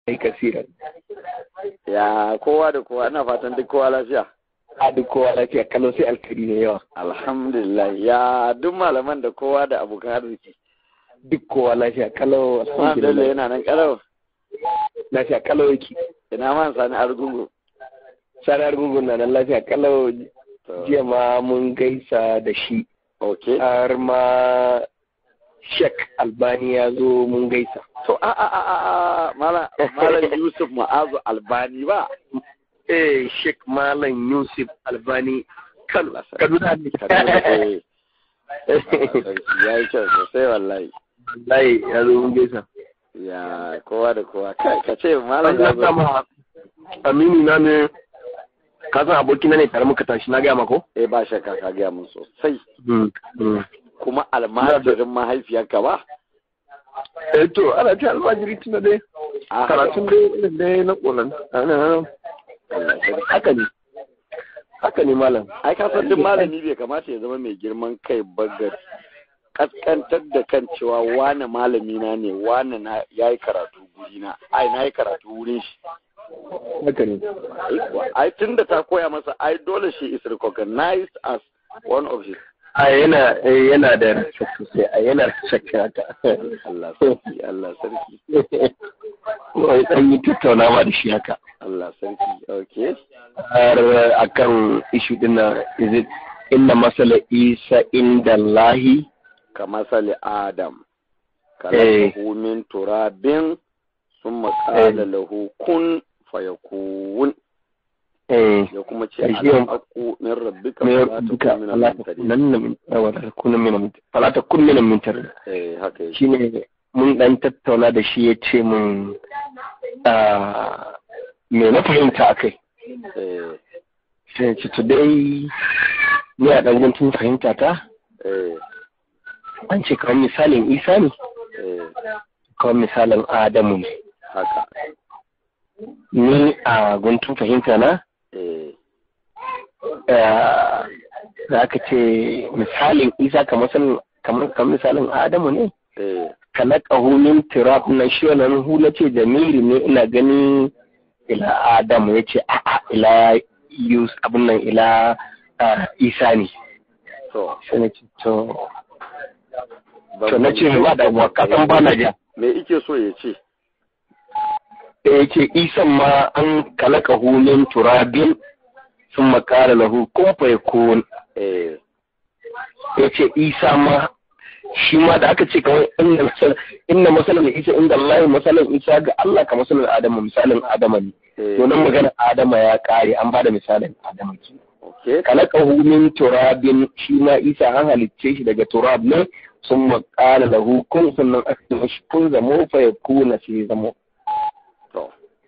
ai kasiran ya kowa da kowa ina fatan duk kowa lafiya a duk kowa lafiya kalau sai alkari ne yawa alhamdulillah ya duk malaman da kowa da abokan arziki duk kowa lafiya kalau alhamdulillah yana nan kalau lafiya kalau yake ina man sani argungu sani argungu na nan lafiya kalau jiya ma mun gaisa da shi okay har ma shek albani ya zo mun gaisa to a a a a malam malam yusuf ma'azu albani ba eh shek malam yusuf albani kan kaduna ne ya yi kyau sosai wallahi wallahi ya zo mun gaisa ya kowa da kowa kai ka ce malam ya zo amini na ne ka san aboki na ne tare muka tashi na gaya mako eh ba shakka ka gaya mun sosai kuma almajirin mahaifiyarka ba eh to ana ce almajiri tuna dai karatun dai dai na kolan haka ne haka ne malam ai ka san duk malami bai kamata ya zama mai girman kai bagar kaskantar da kan cewa wane malami na ne wane na yayi karatu guri na ai na yi karatu wurin shi haka ne ai tun da ta koya masa ai dole shi is recognized as one of his a yana yana da respect sosai a yana respect haka Allah sarki Allah sarki wai dan yi tattaunawa da shi haka Allah sarki okay har akan issue din na is it inna masala isa inda lahi ka masali adam kalahu min turabin summa qala lahu kun fayakun ya kuma ce alhaqqu min rabbika fala takun min mintar eh haka shine mun dan tattauna da shi ya ce mun me na fahimta akai eh sai ce today ni a dan guntun fahimta ta eh an ce kamar misalin isa ne eh kamar misalin adamu ne haka ni a guntun fahimta na eh da aka ce misalin isa kamar kamar misalin adamu ne eh kalaka hulun tirab na shi wannan hula ce jamiri ne ina gani ila adamu ya ce a'a ila yus abin nan ila isa ne to sai na ce to to na ce ba da kasan ba na ja me ike so ya ce ya ce isan ma an kalaka hulun turabin sun makara lahu kun fa yakun eh ya ce isa ma shi ma da aka ce kawai inda masal inda masalan isa inda Allah masalan isa ga Allah ka masalan Adamu misalin Adama ne eh to nan magana Adama ya kare an bada misalin Adama ke okay kalaqahu min turabin shi ma isa an halicce shi daga turab ne sun qala lahu kun sannan aka ce mashi kun zamo fa yakuna sai zamo to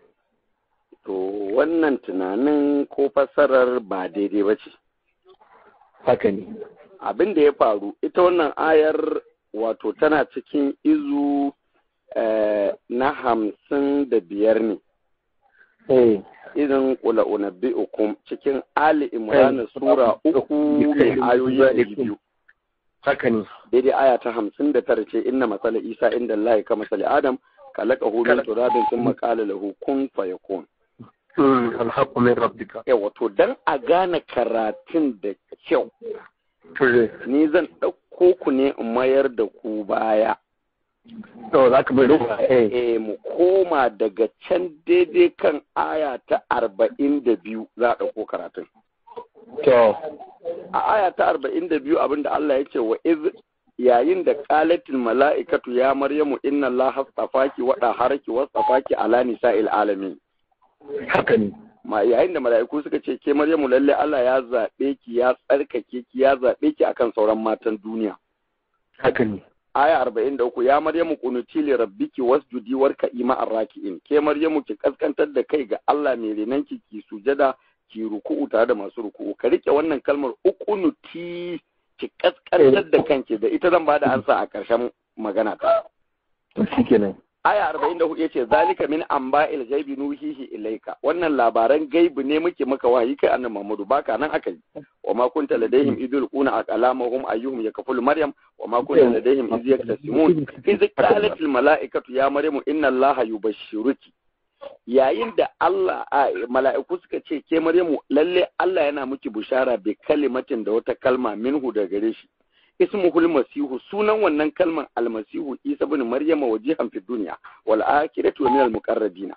to wannan tunanin ko fassarar ba daidai ba ce haka ne abin da ya faru ita wannan ayar wato tana cikin izu eh, na hamsin da biyar ne eh irin kula unabbi ukum cikin ali imran sura uku mai ayoyi ɗari biyu haka ne daidai aya ta hamsin da tara ce inna masala isa inda Allah ka masala adam kalaka hu min turabin sun makala lahu kun fayakun Mm, alhaqqu min rabbika yawa to dan a gane karatun da kyau to ni zan ɗauko ku ne in mayar da ku baya to zaka bai ruwa eh eh mu koma daga can daidai kan aya ta arba'in da biyu za a ɗauko karatun to a aya ta arba'in da biyu abinda Allah ya ce wa iz yayin da qalatil mala'ikatu ya maryamu inna allaha astafaki wa daharaki wa astafaki ala nisa'il alamin haka ne ma yayin da mala'iku suka ce ke maryamu lalle Allah ya zabe ki ya tsarkake ki ya zabe ki akan sauran matan duniya haka ne aya arba'in da uku ya maryamu kunuti li rabbiki wasjudi warka'i ma'ar raki'in ke maryamu ki kaskantar da kai ga Allah mai renanki ki sujada ki ruku'u tare da masu ruku'u ka rike wannan kalmar ukunuti ki kaskantar da kanki da ita zan bada ansa a ƙarshen magana ta to shikenan aya arba'in da hudu yace zalika min amba'il gaibi nuhihi ilaika wannan labaran gaibi ne muke maka wahayi kai annabi Muhammadu baka nan aka yi wa ma kunta ladaihim idul quna aqlamahum ayyuhum yakfulu maryam wa ma kunta ladaihim iz yaktasimun iz qalat al mala'ikatu ya maryamu inna allaha yubashshiruki yayin da Allah mala'iku suka ce ke Maryamu lalle Allah yana miki bushara bi kalimatin da wata kalma minhu da gare shi ismuhul masihu sunan wannan kalman almasihu Isa ibn Maryama wajihan fi dunya wal akhirati wa min al muqarrabina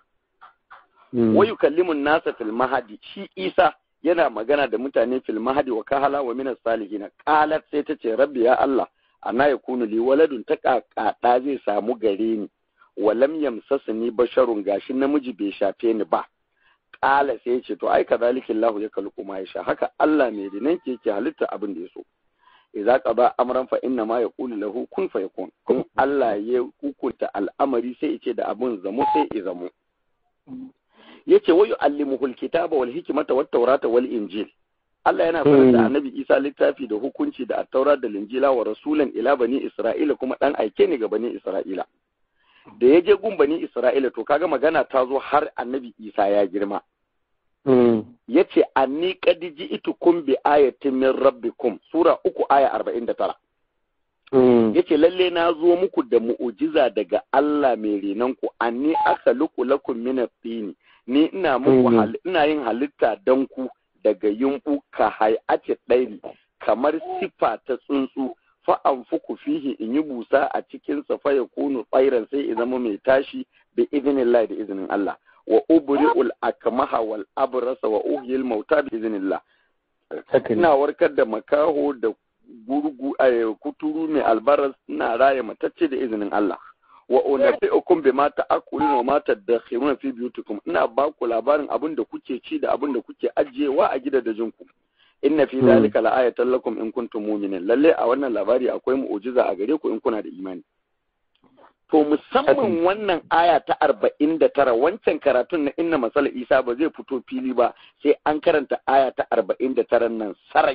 wa yukallimu an-nasa fil mahdi shi Isa yana magana da mutane fil mahdi wa kahala wa min as-salihin qalat sai ta ce rabbi ya Allah ana yakunu li waladun ta kakada zai samu gare ni walam yamsasni basharun gashi namiji bai shafe ni ba kala sai ya ce to ai kadhalika Allah ya kalku ma sha haka Allah mai dinan ke yake halitta abin da ya so idza qada amran fa inna ma yaqulu lahu kun fayakun kun Allah ya hukunta al'amari sai ya ce da abin zamo sai ya zamo yace wa yu'allimuhu alkitaba wal hikmata wat tawrata wal injil Allah yana sanar da Annabi Isa littafi da hukunci da at-taura da linjila wa rasulan ila bani Isra'ila kuma dan aike ne ga bani Isra'ila da ya je gun bani Isra'ila to kaga magana ta zo har Annabi Isa ya girma yace anni qad ji'tukum bi ayatin min rabbikum sura uku aya 49 yace lalle na zo muku da mu'ujiza daga Allah mai renon ku anni akhluqu lakum min at-tini ni ina muku ina yin halitta dan ku daga yumbu ka hay'ati ɗairi kamar sifa ta tsuntsu fa anfuku fihi in yi busa a cikin sa fa yakunu tsairan sai ya zama mai tashi bi idnillah da izinin Allah wa ubri'ul akmaha wal abrasa wa uhyil mauta bi idnillah ina warkar da makaho da gurgu kuturu mai albaras ina raya matacce da izinin Allah wa unabbi'ukum bima ta'kuluna wa ma tadakhiruna fi biyutikum ina ba ku labarin abin da kuke ci da abin da kuke ajiyewa a gidajen ku inna fi dhalika la'ayatan lakum in kuntum mu'minin lalle a wannan labari akwai mu'jiza a gare ku in kuna da imani to musamman wannan aya ta arba'in da tara wancan karatun na inna masala isa ba zai fito fili ba sai an karanta aya ta arba'in da tara nan sarai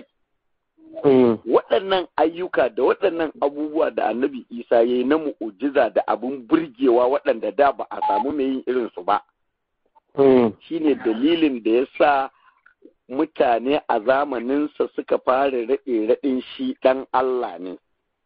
waɗannan ayyuka da waɗannan abubuwa da annabi isa ya yi na mu'ujiza da abin burgewa waɗanda da ba a samu mai yin irinsu ba shine dalilin da ya sa mutane a zamaninsa suka fara raɗe raɗin shi ɗan Allah ne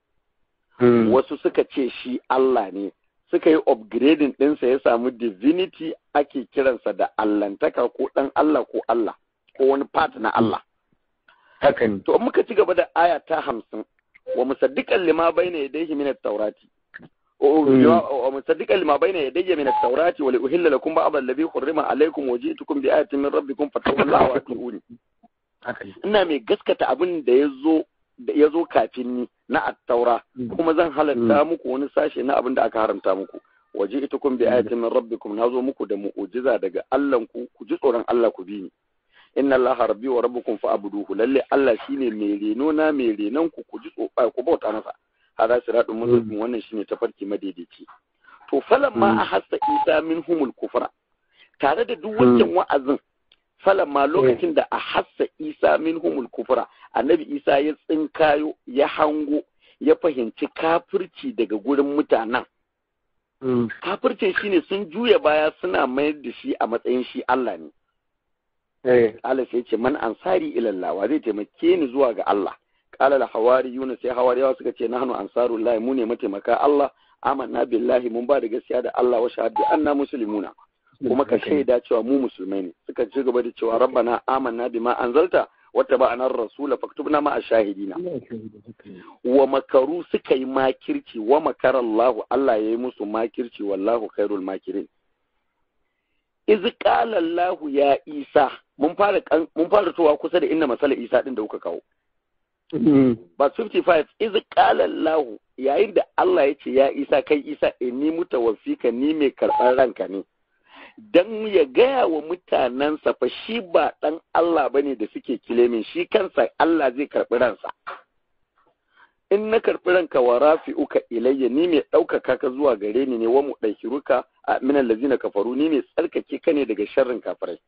wasu suka ce shi Allah ne suka yi upgrading ɗinsa ya samu divinity ake kiransa da allantaka ko ɗan Allah ko Allah ko wani part na Allah hakan to muka ci gaba da aya ta hamsin wa musaddiqan lima bayna yadayhi min at-taurati wa musaddiqan lima bayna yadayhi min at-taurati wa li uhilla lakum ba'd alladhi hurrima alaykum wa ji'tukum bi ayatin min rabbikum fattaqullaha wa ati'uni ina mai gaskata abin da yazo da yazo kafin ni na at-taura kuma zan halatta muku wani sashe na abin da aka haramta muku wa ji'tukum bi ayatin min rabbikum nazo muku da mu'jiza daga Allah ku ku ji tsoron Allah ku bi ni inna allaha rabbi wa rabbukum fa'buduhu lalle Allah shine mai reno na mai renon ku ku ji tsoba ku bauta masa hada siratun mustaqim wannan shine tafarki madaidaici to falan ma a hassa isa minhumul kufra tare da duk wancan wa'azin falan ma lokacin da a hassa isa minhumul kufra annabi isa ya tsinkayo ya hango ya fahimci kafirci daga gurin mutanen kafircin shine sun juya baya suna mayar da shi a matsayin shi Allah ne Allah sai ce man ansari ilallah wa zai taimake ni zuwa ga Allah qala la hawariyuna sai hawariyawa suka ce nahnu ansarullah mu ne mataimaka Allah amanna billahi mun ba da gaskiya da Allah wa shahadu anna muslimuna kuma ka shaida cewa mu musulmai ne suka ci gaba da cewa rabbana amanna bima anzalta wata ba anar rasula faktubna ma ashahidina wa makaru suka yi makirci wa makarallahu Allah ya yi musu makirci wallahu khairul makirin iz qala Allah ya Isa mun fara mun fara towa kusa da inna masala Isa din da kuka kawo ba 55 iz qala Allah yayin da Allah ya ce ya Isa kai Isa inni mutawaffika ni mai karɓar ranka ne dan ya gaya wa mutanensa fa shi ba dan Allah bane da suke kilemin shi kansa Allah zai karɓi ransa in na karɓi ranka wa rafi'uka ilayya ni mai ɗaukaka ka zuwa gare ni ne wa mu ɗaukiruka a minan lazina kafaru ni mai tsarkake ka ne daga sharrin kafirai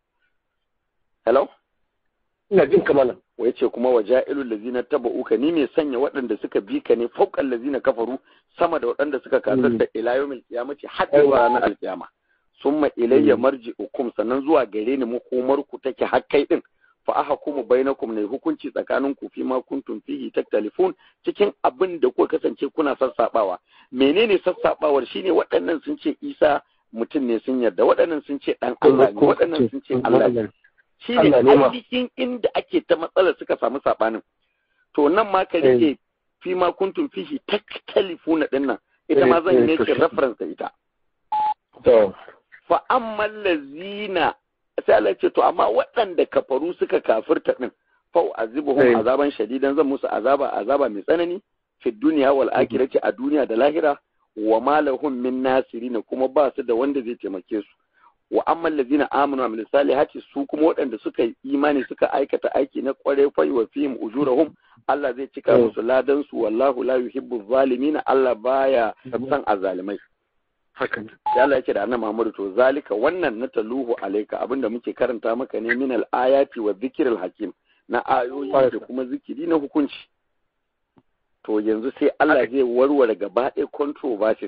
hello ina jin kamala wa yace kuma wa ja'ilul lazina taba'uka ni mai sanya waɗanda suka bi ka ne fauqal lazina kafaru sama da waɗanda suka kasar da ila yawmil qiyamati har zuwa ranar alqiyama summa ilayya marji'ukum sannan zuwa gare ni makomar ku take har kai din fa ahkumu bainakum ne hukunci tsakanin ku fi ma kuntum fihi taktalifun cikin abin da kuka kasance kuna sassabawa menene sassabawar shine waɗannan sun ce Isa mutum ne sun yarda waɗannan sun ce ɗan Allah ne waɗannan sun ce Allah ne shi ne ainihin inda ake ta matsalar suka samu saɓanin to nan ma ka rike fi ma kuntum fihi taktalifuna din nan ita ma zan yi ki reference da ita to fa amma lazina sai Allah ce to amma waɗanda kafaru suka kafirta din fa azibuhum azaban shadidan zan musu azaba azaba mai tsanani fi duniya wal akhirati a duniya da lahira wa ma lahum min nasirin kuma ba su da wanda zai taimake su wa amma allazina amanu wa salihati su kuma waɗanda suka yi imani suka aikata aiki na kware fa wa fihim ujurahum Allah zai cika musu ladan su wallahu la yuhibbu zalimin Allah baya san azalimai haka ya Allah yake da annabi Muhammad to zalika wannan na taluhu alayka abinda muke karanta maka ne min al ayati wa dhikril hakim na ayoyi da kuma zikiri na hukunci to yanzu sai Allah zai warware gaba ɗaya controversies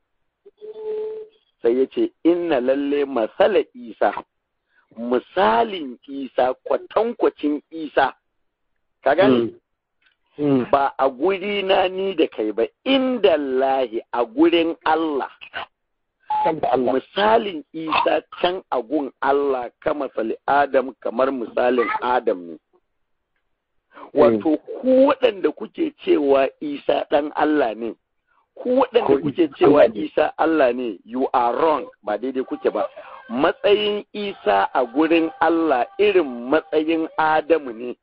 sai ya ce inna lalle masala isa misalin isa kwatankwacin isa ka gani ba a guri na ni da kai ba inda lahi a gurin Allah misalin isa can a gun Allah ka masali adam kamar misalin adam ne wato ku waɗanda kuke cewa isa ɗan Allah ne ku waɗanda kuke cewa isa Allah ne you are wrong ba daidai kuke ba matsayin isa a gurin Allah irin matsayin adamu ne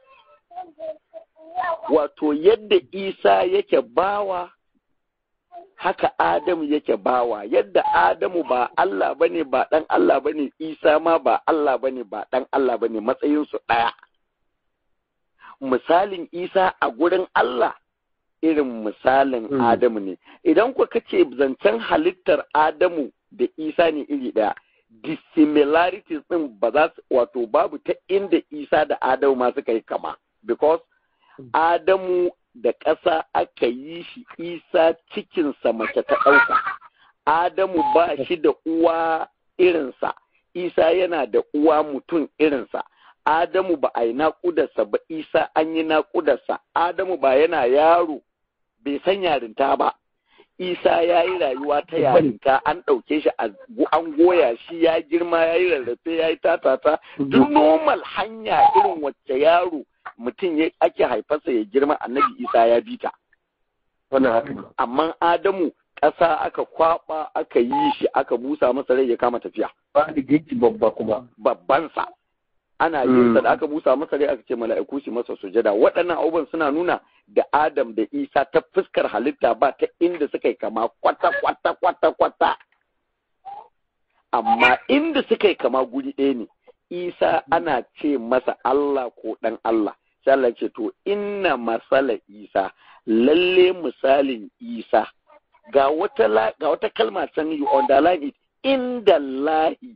wato yadda isa yake bawa haka adamu yake bawa yadda adamu ba Allah bane ba ɗan Allah bane isa ma ba Allah bane ba ɗan Allah bane matsayinsu ɗaya misalin isa a gurin Allah irin misalin mm. Adamu ne. Idan ku kace zancen halittar Adamu da Isa ne iri ɗaya, dissimilarities ɗin ba za su wato babu ta inda Isa da Adamu ma suka yi kama. Because mm. Adamu da ƙasa aka yi shi Isa cikinsa mace ta ɗauka. Adamu ba shi da uwa irinsa, Isa yana da uwa mutum irinsa. Adamu ba a yi naƙudarsa ba, Isa an yi naƙudarsa, Adamu ba yana yaro bai san yarinta ba isa ya yi rayuwa ta yarinta an ɗauke shi an goya shi ya girma ya yi rarrafe ya yi tatata duk normal hanya irin wacce yaro mutum ya ake haifarsa ya girma annabi isa ya bi ta amma adamu ƙasa aka kwaba aka yi shi aka busa masa rai ya kama tafiya ba da geki babba kuma babbansa ana yin da aka busa masa rai aka ce mala'iku su masa sujada waɗannan abubuwan suna nuna da Adam da Isa ta fuskar halitta ba ta inda suka yi kama kwata kwata kwata kwata amma inda suka yi kama guri ɗaya ne Isa ana ce masa Allah ko ɗan Allah sai Allah ce to inna masala Isa lalle misalin Isa ga wata ga wata kalma can you underline it inda lahi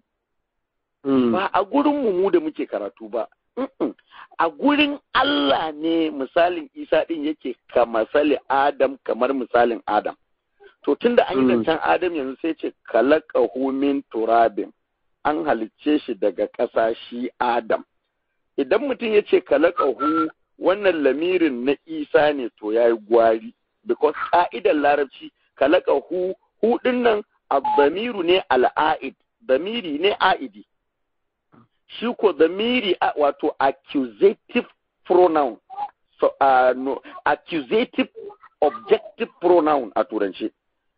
ba a gurin mu da muke karatu ba a gurin Allah ne misalin Isa ɗin yake ka misali Adam kamar misalin Adam. To tun da an yi zancen Adam yanzu sai ce kalaka min turabin an halicce shi daga ƙasa shi Adam. Idan mutum ya ce kalaka hu wannan lamirin na Isa ne to ya yi gwari. Because ƙa'idar larabci kalaka hu hu ɗin nan abdamiru ne al'a'id, damiri ne a'idi. shi ko zamiri wato accusative pronoun so, uh, no, accusative objective pronoun a turance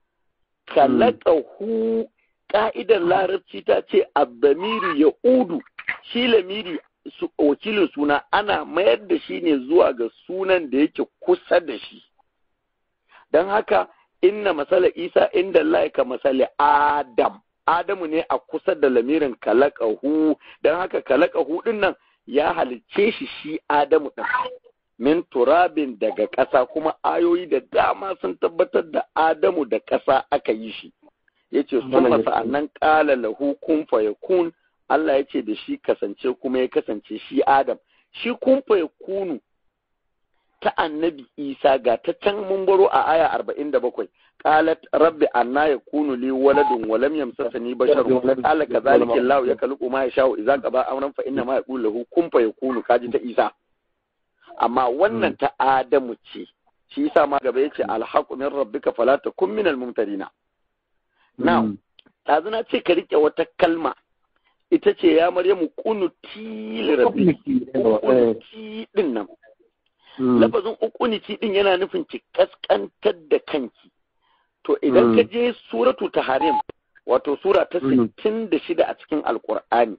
kalaka hu ka'idar larabci ta ce abdamiri ya udu shi lamiri su, wakilin suna ana mayar da shi ne zuwa ga sunan da yake kusa da shi don haka inna masala isa inda Allah ka masala adam Adamu ne a kusa da lamirin kalakahu don haka kalakahu din nan ya halicce shi shi Adamu ɗin. Min turabin daga ƙasa kuma ayoyi da dama sun tabbatar da Adamu da ƙasa aka yi shi. Ya ce sun masa annan ƙala lahu kun kun Allah ya ce da shi kasance kuma ya kasance shi Adam. Shi kun kunu ta annabi Isa ga ta can mun baro a aya arba'in da bakwai. قالت رب أنا يكون لي ولد ولم يمسسني بشر قال كذلك الله يخلق ما يشاء إذا قضى أمرا فإنما يقول له كن فيكون كاجي ta Isa amma wannan ta Adamu ce shi yasa ma gaba yace alhaqu min rabbika fala takun min almumtarina now ɗazu na ce ka rike wata kalma ita ce ya maryamu kunuti lirabbi ukunuti din nan lafazin ukuniti din yana nufin ki kaskantar da kanki to idan ka je suratu taharim wato sura ta sittin da shida a cikin alkur'ani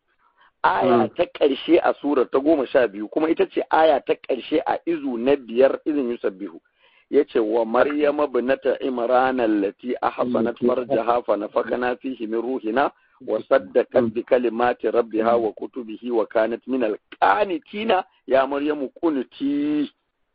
aya ta ƙarshe a sura ta goma sha biyu kuma ita ce aya ta ƙarshe a izu na biyar izin yusabbihu ya ce wa maryama binata imran allati ahsanat farjaha fa nafakana fihi min ruhina wa saddaqat bi kalimati rabbiha wa kutubihi wa kanat min alqanitina ya maryamu kunuti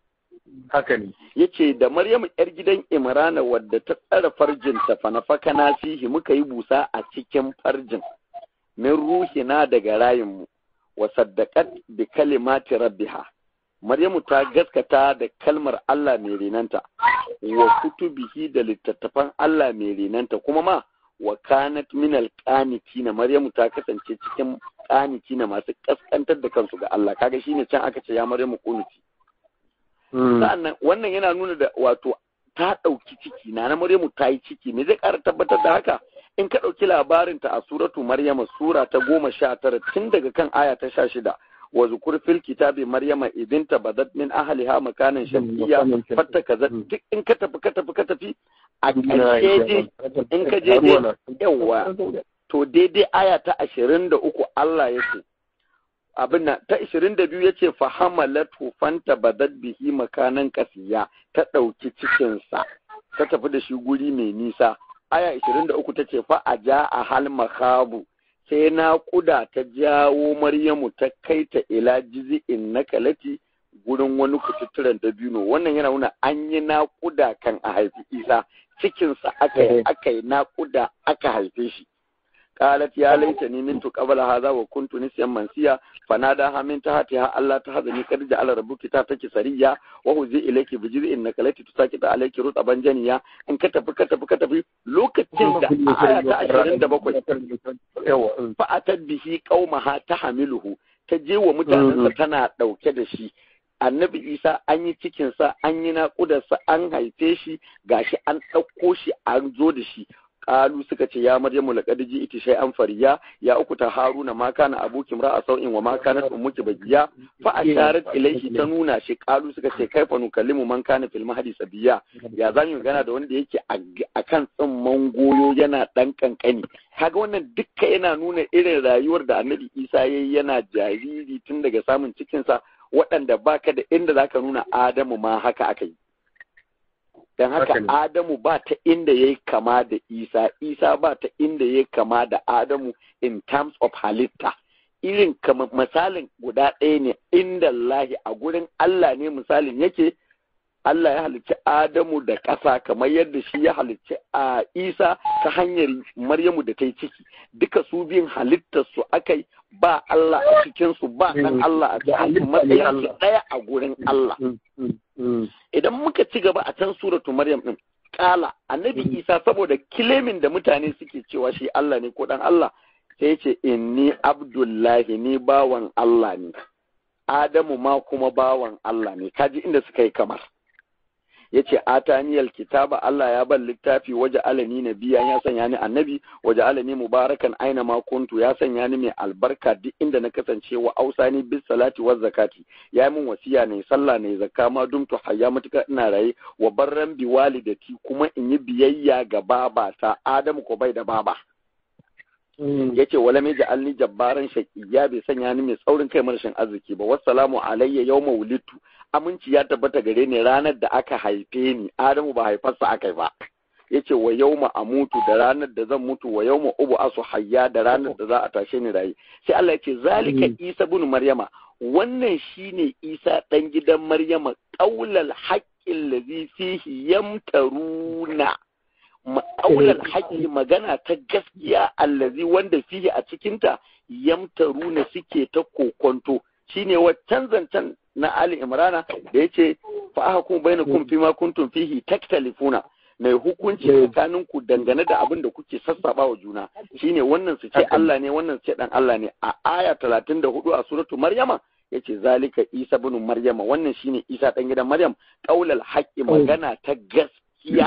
haka ne yace da maryamu yar gidan imrana wadda ta tsara farjinta fa nafakana fihi muka yi busa a cikin farjin min ruhina daga rayinmu wa saddaqat bi kalimati rabbiha Maryamu ta gaskata da kalmar Allah mai renanta wa kutubihi da littattafan Allah mai renanta kuma ma wa kanat min alqanitina Maryamu ta kasance cikin qanitina masu kaskantar da kansu ga Allah kaga shine can aka ce ya Maryamu kunuti sa'annan wannan yana nuna da wato ta ɗauki ciki na na Maryamu ta yi ciki me zai ƙara tabbatar da haka in ka ɗauki labarinta a suratu Maryama sura ta goma sha tara tun daga kan aya ta sha shida wa zukur fil kitabi Maryama idin tabadat min ahliha makanan shamsiyya fatta kaza duk in ka tafi ka tafi ka tafi a ƙarshe in ka je yawa to daidai aya ta ashirin da uku Allah ya ce abin nan ta ishirin da biyu ya ce fahamalatu fanta badat bihi makanan kasiya ta ɗauki cikinsa ta tafi da shi guri mai nisa aya ishirin da uku ta ce fa a ja a hal makabu sai naƙuda ta jawo maryamu ta kai ta ila jizi'in na kalati gurin wani kututturen dabino wannan yana nuna an yi naƙuda kan a haifi isa cikinsa aka yi aka yi naƙuda aka haife shi قالت يا ليتني منت قبل هذا وكنت نسيا منسيا فناداها من تحتها ألا تحزني قد جعل ربك تحتك سريا وهزي إليك بجزء النكلة تساكت عليك رطبا جنيا إن كتب كتب كتب لوكتين دا آية عشرين دا بقوي فأتت به قومها تحمله تجي ومتعنى تنا دوكي da shi annabi isa an yi cikinsa an yi naƙudarsa an haife shi gashi an ɗauko shi an zo da shi qalu suka ce ya maryamu laqad ji'ti shay'an fariya ya uku ta haruna ma kana abuki ra'a sau'in wa ma kanat ummuki bagiya fa asharat ilayhi ta nuna shi qalu suka ce kaifa nukallimu man kana fil mahdi sabiya ya zamu magana da wanda yake akan tsimman goyo yana dan kankani kaga wannan dukka yana nuna irin rayuwar da annabi isa yayi yana jariri tun daga samun cikinsa waɗanda baka da inda zaka nuna adamu ma haka aka yi don haka Adamu ba ta inda ya yi kama da Isa, Isa ba ta inda ya yi kama da Adamu in terms of halitta. Irin kama misalin guda ɗaya ne inda Allahi a gurin Allah ne misalin yake, Allah ya halicci Adamu da ƙasa kamar yadda shi ya halicci a Isa ta hanyar Maryamu da ta yi ciki. Duka su biyun halittarsu aka yi ba Allah a cikinsu ba ɗan Allah a cikinsu matsayinsu ɗaya a gurin Allah. idan muka ci gaba a can suratu maryam din kala annabi isa saboda kilemin da mutane suke cewa shi Allah ne ko dan Allah sai ce inni abdullahi ni bawan Allah ne adamu ma kuma bawan Allah ne kaji inda suka yi kamar yace ataniyal kitaba Allah ya ban littafi waje alani nabiya ya sanya ni annabi waje alani mubarakan aina ma kuntu ya sanya ni mai albarka duk inda na kasance wa ausani bis salati waz zakati ya min wasiya ne sallah ne zakka ma dumtu hayya mutuka ina raye wa barran bi walidati kuma in yi biyayya ga babata Adamu ko bai da baba yace wala mai ja'alni jabbaran shaqiyya bai sanya ni mai tsaurin kai marashin arziki ba wassalamu alayya yawma wulidtu aminci ya tabbata gare ni ranar da aka haife ni Adamu ba haifarsa aka ba yace wa yawma amutu da ranar da zan mutu wa yawma ubu asu hayya da ranar da za a tashe ni rayi sai Allah yace zalika Isa ibn Maryama wannan shine Isa dan gidan Maryama qaulal haqqil ladhi fihi yamtaruna ma'aular haƙƙi magana ta gaskiya allazi wanda fihi a cikinta yamtaruna suke ta kokonto shine waccan zancen na Ali Imrana da yace fa ahkum bainakum fi ma kuntum fihi taktalifuna mai hukunci tsakanin ku dangane da abin da kuke sassaba wa juna shine wannan su ce Allah ne wannan su ce dan Allah ne a aya 34 a suratu Maryama yace zalika Isa ibn Maryama wannan shine Isa dan gidan Maryam qaulal haqqi magana ta gaskiya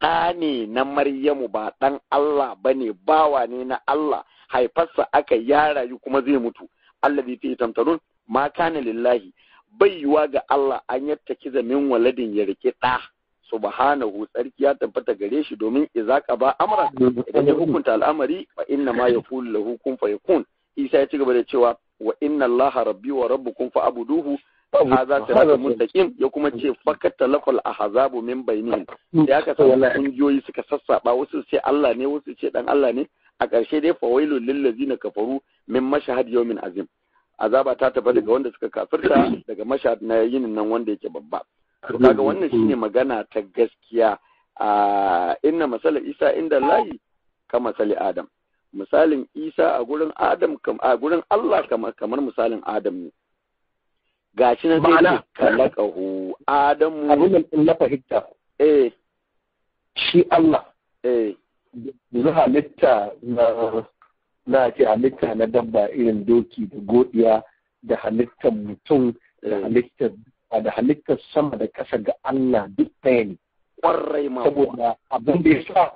ɗa ne na Maryamu ba ɗan Allah ba ne bawa ne na Allah haifarsa aka ya rayu kuma zai mutu Allah bai fi tamtarun ma kana lillahi bai yiwa ga Allah an yatta kiza min waladin ya rike ɗa subhanahu tsarki ya tabbata gare shi domin idza ba amra idan ya hukunta al'amari fa inna ma yaqulu lahu kun fayakun Isa ya ci gaba da cewa wa inna allaha rabbi wa rabbukum fa abuduhu hadha siratun mustaqim ya kuma ce fakata lafal ahzabu min bainihim da aka samu kungiyoyi suka sassaba wasu ce Allah ne wasu ce dan Allah ne a ƙarshe dai fa wailul lil ladzina kafaru min mashhad yawmin azim azaba ta tafi daga wanda suka kafirta daga mashhad na yinin nan wanda yake babba to kaga wannan shine magana ta gaskiya a inna masala isa inda lahi ka masali adam misalin isa a gurin adam a gurin Allah kamar misalin adam ne gashi na zai kalakahu adamu abin da na fahimta eh shi Allah eh yanzu halitta na na ce halitta na dabba irin doki da godiya da halittar mutum da halittar da halittar sama da ƙasa ga Allah duk ɗaya ne kwarai ma saboda abin da ya sa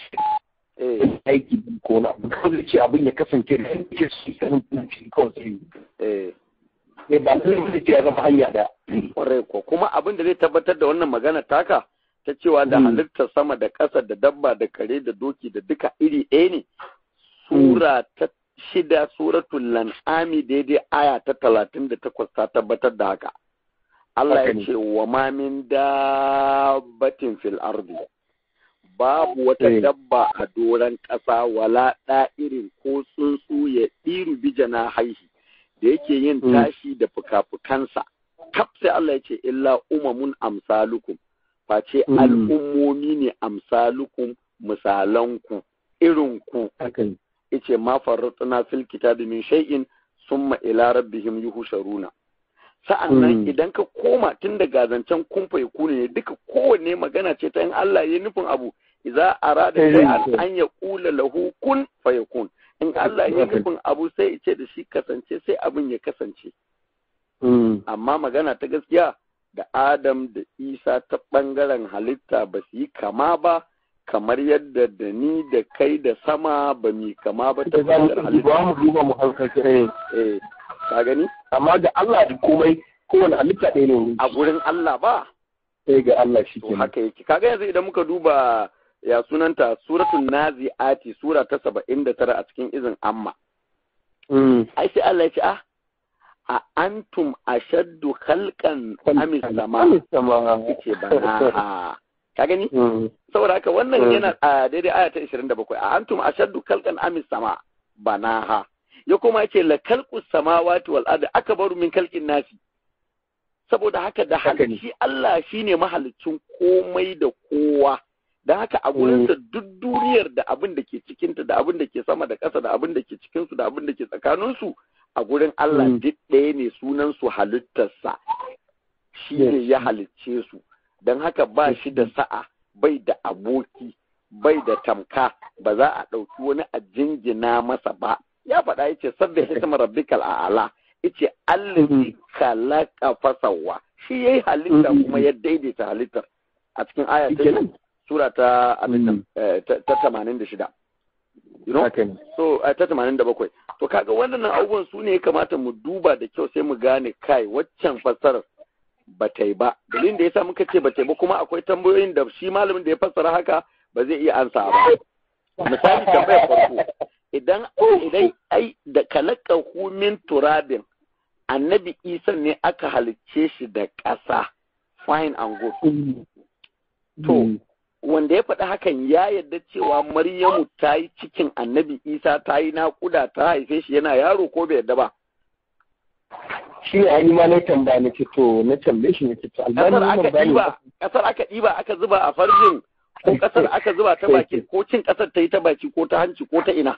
eh aiki din ko na abin kawai ce abin ya kasance da yake su kasance kawai sai eh ne ba zai wani ce ya zama hanya da kwarai ko kuma abin da zai tabbatar da wannan magana taka ta cewa da Mm. halittar sama da ƙasa da dabba da kare da doki da duka iri ɗaya ne sura ta shida suratul lan'ami daidai aya ta talatin da takwas ta tabbatar da haka Allah Haka ya ne. ce wa ma min dabbatin fil ardi babu wata Eh. dabba a doron ƙasa wala ɗa'irin ko tsuntsu ya ɗiru bijana haihi da yake yin Mm. tashi da fuka-fukansa kaf sai Allah ya ce illa umamun amsalukum face Mm. al'ummomi ne amsalukum misalanku irinku hakan yace ma farratna fil kitabi min shay'in summa ila rabbihim yuhsharuna sa'annan Mm. idan ka koma tun daga zancen kumfa ya kune ne duka kowanne magana ce ta in Allah ya nufin abu idza arada Eh, shay'an eh. an yaqula lahu kun fayakun in Allah ya Okay. nufin abu sai ya ce da shi kasance sai abin ya kasance Mm. amma magana ta gaskiya da Adam da Isa ta ɓangaren halitta ba su yi kama ba kamar yadda da ni da kai da sama ba mi kama ba ta da za mu ɓangaren halitta. duba mu duba mu hankalci eh Eh, ka gani? amma da Allah da komai kowane halitta ɗaya ne wurin A gurin Allah ba, sai ga Allah shi to ke haka yake. Kaga yanzu idan muka duba ya sunanta suratul nazi'ati sura ta saba'in da tara a cikin izin amma. Ai sai Allah ya ce, ah, a antum ashaddu khalqan amis sama Amis sama ce bana ka gani Mm. saboda haka wannan Mm. yana a daidai aya ta 27 a antum ashaddu khalqan amis sama banaha ya kuma yace la khalqu samawati wal ardi akbaru min khalqin nasi saboda haka da Haka ne. halici Allah shine mahalicin komai da kowa dan haka a gurinsa duk duniyar da abin da ke cikinta da abin da ke sama da ƙasa da abin da ke cikinsu da abin da ke tsakaninsu a gurin Allah Mm. duk ɗaya ne sunan su halittarsa shi ne Yes. ya halicce su don haka ba shi da sa'a bai da aboki bai da tamka ba za a ɗauki wani a jingina masa ba ya faɗa yace sabbi hisma rabbikal a'ala yace allazi khalaqa fasawa shi yayi halitta Mhm. kuma ya daidaita halittar a cikin aya ta Shikenan. sura ta abin nan Mhm. eh, ta ta 86 you know haka ne so eh, ta 87 to kaga waɗannan abubuwan su ne ya kamata mu duba da kyau sai mu gane kai waccan fassarar ba ta yi ba dalilin da yasa muka ce ba ta yi ba kuma akwai tambayoyin da shi malamin da ya fassara haka ba zai iya ansa ba misali tambayar farko idan idan ai da kalaka min turabin annabi isa ne aka halicce shi da ƙasa fine and good Mm. To, Mm. wanda ya faɗi hakan ya yarda cewa maryamu ta yi cikin annabi isa ta yi naƙuda ta haife shi yana yaro ko bai yarda ba shi ne an yi ma na tambaya na ce to na tambaye shi na ce to albani ƙasar aka wannan bayani ɗiba ƙasar aka ɗiba aka zuba a farjin ko ƙasar aka zuba ta baki ko cin ƙasar ta yi ta baki ko ta hanci ko ta ina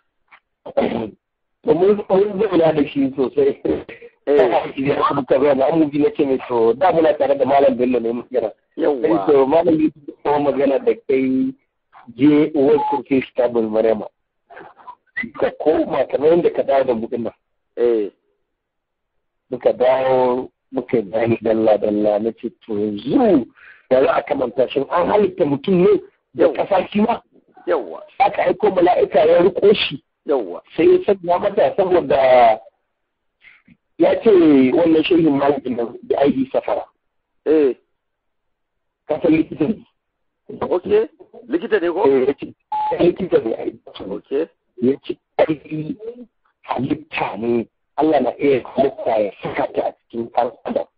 to mun mun zauna da shi sosai eh ya kuma tabbata na mu bi na ce mai to da muna tare da malam bello ne muke sai yawwa to malam yi kuma magana da kai je uwar kurke stable marema ka koma kamar yadda ka dawo da bukin nan eh muka dawo muka bayani dalla dalla na ce to yanzu da za a kamanta shi an halitta mutum ne da ƙasa shi ma yawwa aka aiko mala'ika ya riko shi yawwa sai ya sanya mata saboda ya ce wannan shehin malamin nan da aiki safara eh kasan likita ne okay likita ne ko Eh, ya ce likita ne aiki okay ya ce aiki halitta ne Allah na iya halitta ya saka ta a cikin ɗan adam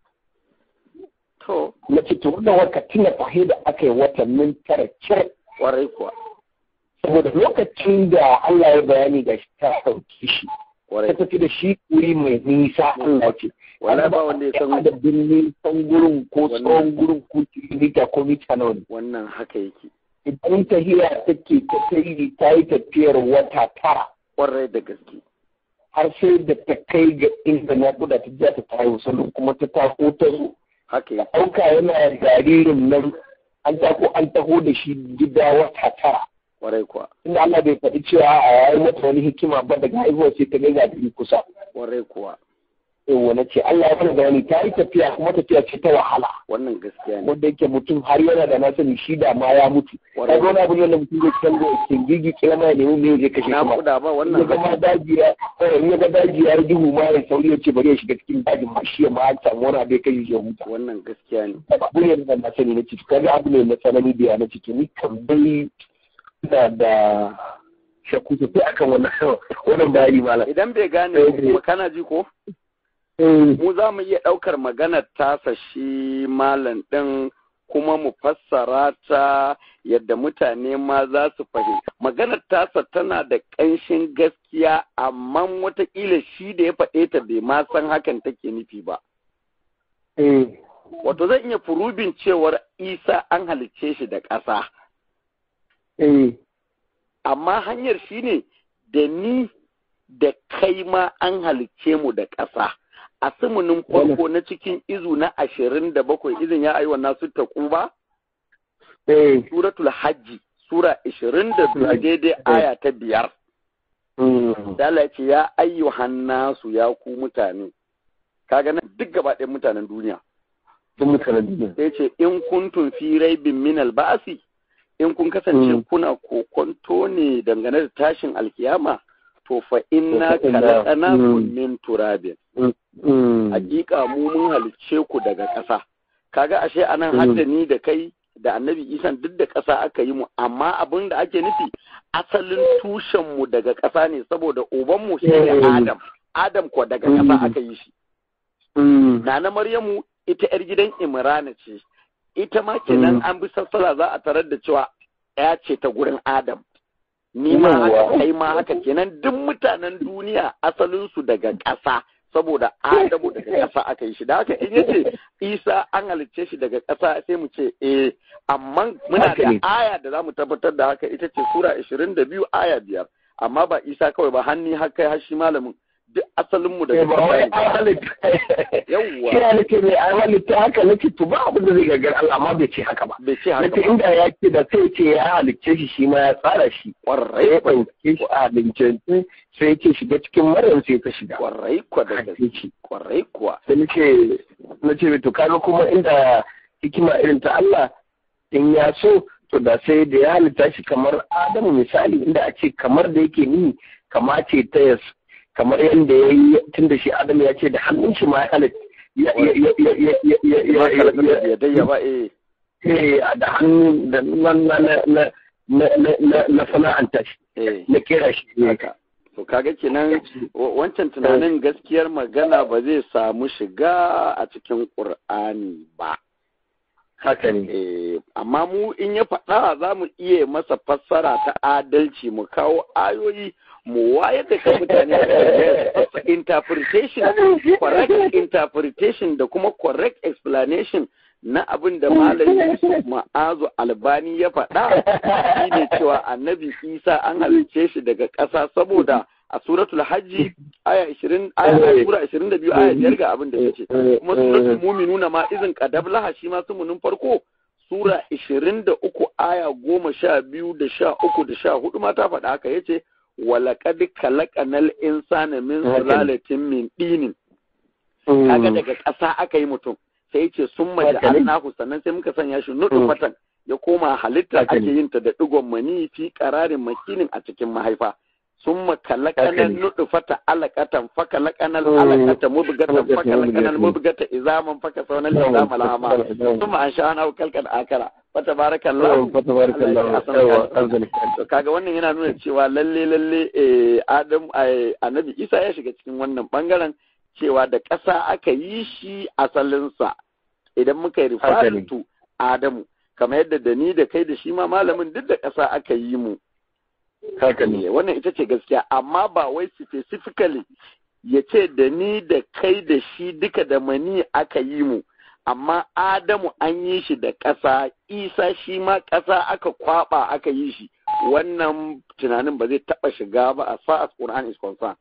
to na ce to wannan waka tuna fahe da aka yi watannin tara cire kwarai kuwa saboda lokacin da Allah ya bayani ga shi ta ɗauki shi ta kwarai tafi da shi wuri mai nisa Allah ce wala ba wanda ya san adadin nisan gurin ko Wannan- tsawon gurin ko kilomita ko mita nawa ne wannan haka yake idan tahiya take ta tayi ta yi tafiyar wata tara kwarai da gaske har sai da ta kai ga inda naƙuda ta ja ta tayo sannan kuma ta tako ta zo haka yake ɗauka yana jaririn nan an tako an taho da shi gida wata tara kwarai kuwa inda Allah bai faɗi cewa a yayin mata wani hikima ba daga haihuwa sai ta ga gadiri kusa kwarai kuwa yawwa na ce Allah ya mana bayani ta yi tafiya kuma tafiya ce ta wahala wannan gaskiya ne wanda yake mutum har yana da na sani shi da ma ya mutu Kwarai. kaga wani abu ne wanda mutum zai canza ke gigi kila ma ya nemi me zai kashe na kuma kuda ba ya wannan ga ma haka daji ya eh, ya ga daji ya duhu ma ya sauri ya ce bari ya shiga cikin dajin ma shi ya ma samu wani abu ya kashe shi ya huta wannan gaskiya ne abu ne da na sani na ciki kaga abu ne na tsanani da ya na ciki ni kan dai ina da shakku sosai akan wannan wannan bayani malam idan bai gane Eh. kuma kana ji ko Eh, mu za mu iya ɗaukar maganar tasa shi malam ɗin kuma mu fassara ta yadda mutane ma za su fahimta. Maganar tasa tana da ƙanshin gaskiya amma wataƙila shi da ya faɗe ta bai ma san hakan take nufi ba. eh, Wato zan iya furubin cewar Isa an halicce shi da ƙasa, eh, amma hanyar shi ne da ni da kai ma an halicce mu da ƙasa. A sumunin farko na cikin izu na ashirin da bakwai izin ya aiwa nasu taƙu ba? eh, Suratul Hajji, Sura ashirin da biyu daidai aya ta biyar. mm, Da Allah ya ce ya ayyuhan nasu ya ku mutane. Kaga nan duk gaba ɗayan mutanen duniya. sun mutanen duniya. Sai ce in kuntum fi raibin min alba'asi in kun kasance Mm. kuna kokonto ne dangane da tashin alkiyama to fa inna To fa inna- khalaqnakum Mm. min turabin. Mm, mm, Hakika mu mun halicce ku daga ƙasa. Kaga ashe anan Mm. hadda ni da kai da annabi isan duk da ƙasa aka yi mu amma abin da ake nufi asalin tushen mu daga ƙasa ne saboda uban mu shine Mm. Adam Adam ko daga Mm. ƙasa aka yi shi mm, Nana Maryamu ita yar gidan Imrana ce ita ma kenan Mm. an bi sassala za a tarar da cewa ya ce ta gurin Adam ni ma haka Yawwa. kai ma haka kenan duk mutanen duniya asalin su daga ƙasa saboda Adamu daga ƙasa aka yi shi da haka in yace Isa an halicce shi daga ƙasa sai mu ce eh amma muna Haka da ne. aya da za mu tabbatar da haka ita ce sura 22 aya biyar amma ba Isa kawai ba hanni har kai har shi malamin duk asalin mu eh, daga ba wai ƙasa ne an halitta Yawwa. kira nake mai an halitta haka nake to ba abin da zai gagar Allah amma bai ce haka ba bai ce haka nake ba inda ya ce da sai ce ya halicce shi shi ma ya tsara shi kwarai ya kwa ɗauke shi a haliccance sai yake shiga cikin maryam sai ta shiga kwarai kwa da haka gaske yake kwarai kuwa sai nace nace to kaga kuma inda hikima irin ta Allah in ya so to da sai da ya halitta shi kamar Adamu misali inda a ce kamar da yake ni kama ce ta yas kamar yadda ya yi tun da shi Adamu ya ce da hannun shi ma ya halitta ya ya ya ya ya ya ya ya ya kalakar ya da yadayya ba eh eh da hannun da na na na na na na na sana'anta shi eh na kera shi ne haka to kaga kenan wa- wancan tunanin gaskiyar magana ba zai samu shiga a cikin Qur'ani ba haka ne eh amma mu in ya faɗa za mu iya masa fassara ta adalci mu kawo ayoyi mu wayar da kan mutane a kan interpretation correct interpretation da kuma correct explanation na abin da malam Yusuf Ma'azu Albani ya faɗa shine cewa annabi Isa an halicce shi daga ƙasa saboda a suratul hajji aya 20 aya sura 22 aya 5 ga abin da yace kuma suratul mu'minuna ma izin qadablaha shi ma sumunin farko sura 23 aya 12 da 13 da 14 ma ta faɗa haka yace walaqad khalaqanal insana min sulalatin min dinin kaga daga ƙasa aka yi mutum sai ce sun maji Haka ne. annahu sannan sai muka sanya shi nutfatan ya koma halitta Haka ake ne. yin ta da digon mani fi qararin makinin a cikin mahaifa summa kalakanan ne. nutfata alaqatan fa kalakanal Mm. alaqata mubgatan fa Mubgatan, kalakanal mubgatan. mubgata izaman fa kasawna izama lahama ثم أنشأنا كالكا آكرا فتبارك الله to kaga wannan yana nuna cewa lalle lalle eh, Adam eh, Annabi Isa ya shiga cikin wannan bangaren cewa da ƙasa aka yi shi asalinsa idan muka yi Haka ne. referring to Adamu kamar yadda da ni da kai da shi ma malamin duk da ƙasa aka yi mu haka ne wannan ita ce gaskiya amma ba wai specifically ya ce da ni da kai da shi duka da mani aka yi mu amma Adamu an yi shi da ƙasa Isa shi ma ƙasa aka kwaba aka yi shi wannan tunanin ba zai taɓa shiga ba as far as Quran is concerned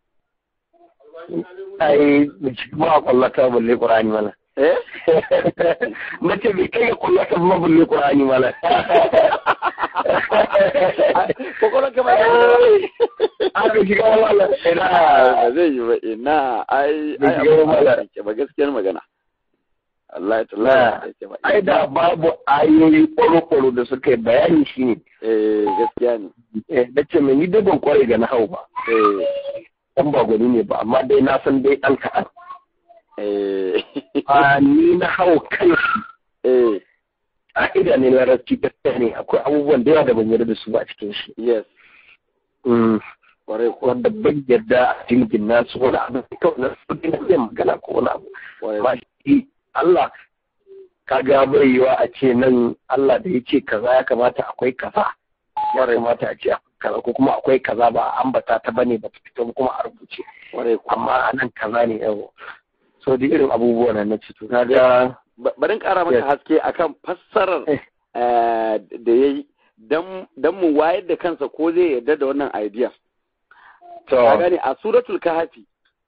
ai ba a kwallata balle qur'ani mana eh na ce bai kai ga kwallata ba balle qur'ani mana kokolon ka ba aka shiga wala ina ba zai yi ba ina ai Bai ai shiga abu ba. ba ba gaskiyar magana Allah ya Na. tallata ba ai da babu ayoyi kwaro-kwaro da suka yi bayani shi ne eh gaskiya ne Eh, na ce mai ni dai ban kware ga na hau ba eh dan ba gwani ne ba amma dai na san dai ɗan kaɗan eh a ni na hau kan shi eh ƙa'ida ne larabci gaskiya ne akwai abubuwan da yawa da ban yarda da su ba a cikin shi yes Mm, kwarai ko wanda ban yarda a jirgin nasu wani abu da kawai na su na zai magana ko wani abu kwarai ba shi Allah ka ga bai yiwa a ce nan Allah da ya ce kaza ya kamata akwai kaza ya kamata a ce akwai kaza ko kuma akwai kaza ba a ambata ta bane ba ta fito ba kuma a rubuce kwarai ko amma a nan kaza ne yau so da irin abubuwan nan na ce to kaga Ba- bari in ƙara maka Yes. haske akan fassarar Eh. eh, da ya yi don mu wayar da kansa ko zai yarda da wannan idea. to Ka gane a suratul kahfi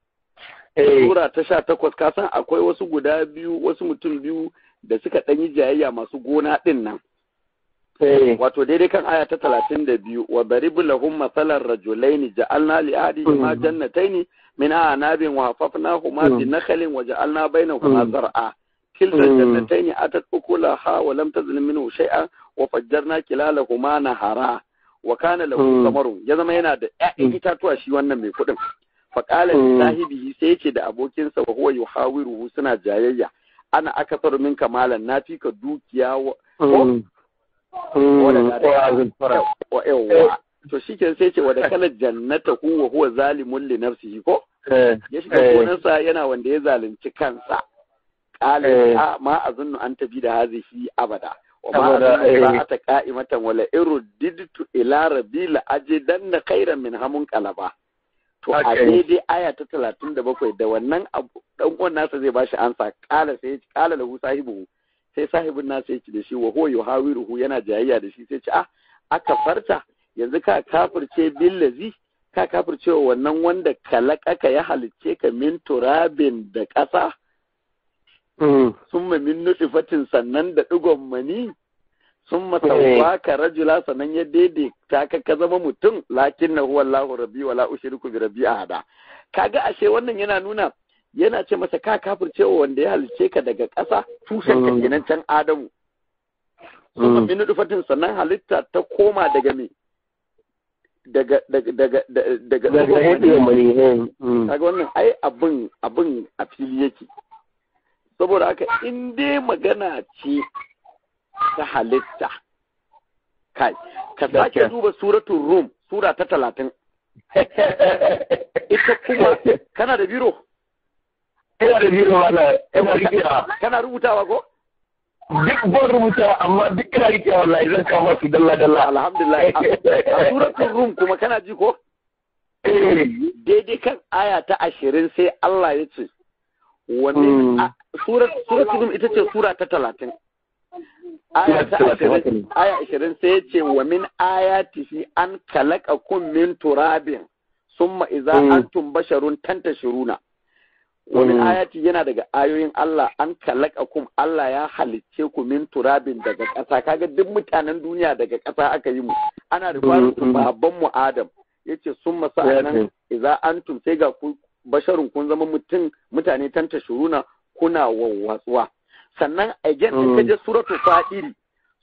eh sura ta sha takwas ka san akwai wasu guda biyu wasu mutum biyu da suka ɗan yi jayayya masu gona ɗin nan. eh Wato daidai kan aya ta talatin da biyu wa baribu lahum masalan rajulaini ja'alna li ahadihima Mhm. jannataini min a'nabin wa hafafnahuma bi Mhm. nakhlin wa ja'alna bainahuma Mhm. zar'a kilta Mhm. jannataini atat ukulaha wa lam tazlim minhu shay'an wa fajjarna kilalahuma nahara wa kana lahu Mhm. samarun ya zama yana da ƴaƴan Mhm. itatuwa shi wannan mai kuɗin fa qala li Mhm. sahibihi sai yace da abokinsa wa huwa yuhawiruhu suna jayayya ana akasaru minka malan na fi ka dukiya wa mm, mm, Wadda ko azin fara wa yawwa to shike sai ce wa da kala jannata hu wa huwa zalimun li nafsihi ko eh ya shiga eh, gonarsa yana wanda ya zalunci kansa qala Eh. a ma azunnu an tabi da hazihi abada wa ma Abada, azunnu eh. sa'ata qa'imatan wala irudditu ila rabbi la ajidanna khairan min hamun qalaba to a Haka ne. daidai aya ta talatin da bakwai da wannan abu dan uwan nasa zai bashi ansa kala sai ya ce kala lahu sahibu sai sahibin nasa ya ce da shi wa huwa yuhawiruhu yana jayayya da shi sai ce ah aka farta yanzu ka kafirce billazi ka kafirce wa wannan wanda kalakaka ya halicce ka min turabin da ƙasa mm, summa min nutfatin sannan da digon mani summa Eh. sawwaka rajula sannan ya daidaita ka ka zama mutum lakin na huwa Allahu rabbi wala ushriku bi rabbi ahada kaga ashe wannan yana nuna yana ce masa ka kafircewa wanda ya halice ka daga ƙasa tushen ka Mm. kenan can Adamu summa mm, min nutfatin sannan halitta ta koma daga me daga daga daga daga daga daga digon yadda mani. mani eh, mm, kaga wannan ai abin abin a fili yake saboda haka in dai magana ce ta halitta kai ka sake Gaskiya. duba suratul rum sura ta talatin ita kuma kana da biro ina da biyu wala ina rikewa kana rubutawa ko duk ban rubuta amma duk ina rikewa wallahi zan kama su dalla dalla alhamdulillah a- a suratul rum kuma kana ji ko eh daidai kan aya ta ashirin sai Allah ya ce wa Mm. min a- surat suratul rum ita ce sura ta talatin aya ta Sura ta talatin, haka ashirin ne. aya ashirin sai ya ce wa min ayatihi an kalaqakum min turabin summa idza Mm. antum basharun tantashiruna wa min Mm. ayati yana daga ayoyin Allah an kalaqakum Allah ya halicce ku min turabin daga ƙasa kaga duk mutanen duniya daga ƙasa aka yi mu ana da Mm, mm. babban mu Adam yace summa sa'anan idza antum sai ga ku basharun kun zama mutum mutane tanta shuruna kuna wawwatsuwa sannan again in Mm. ka je suratu fadiri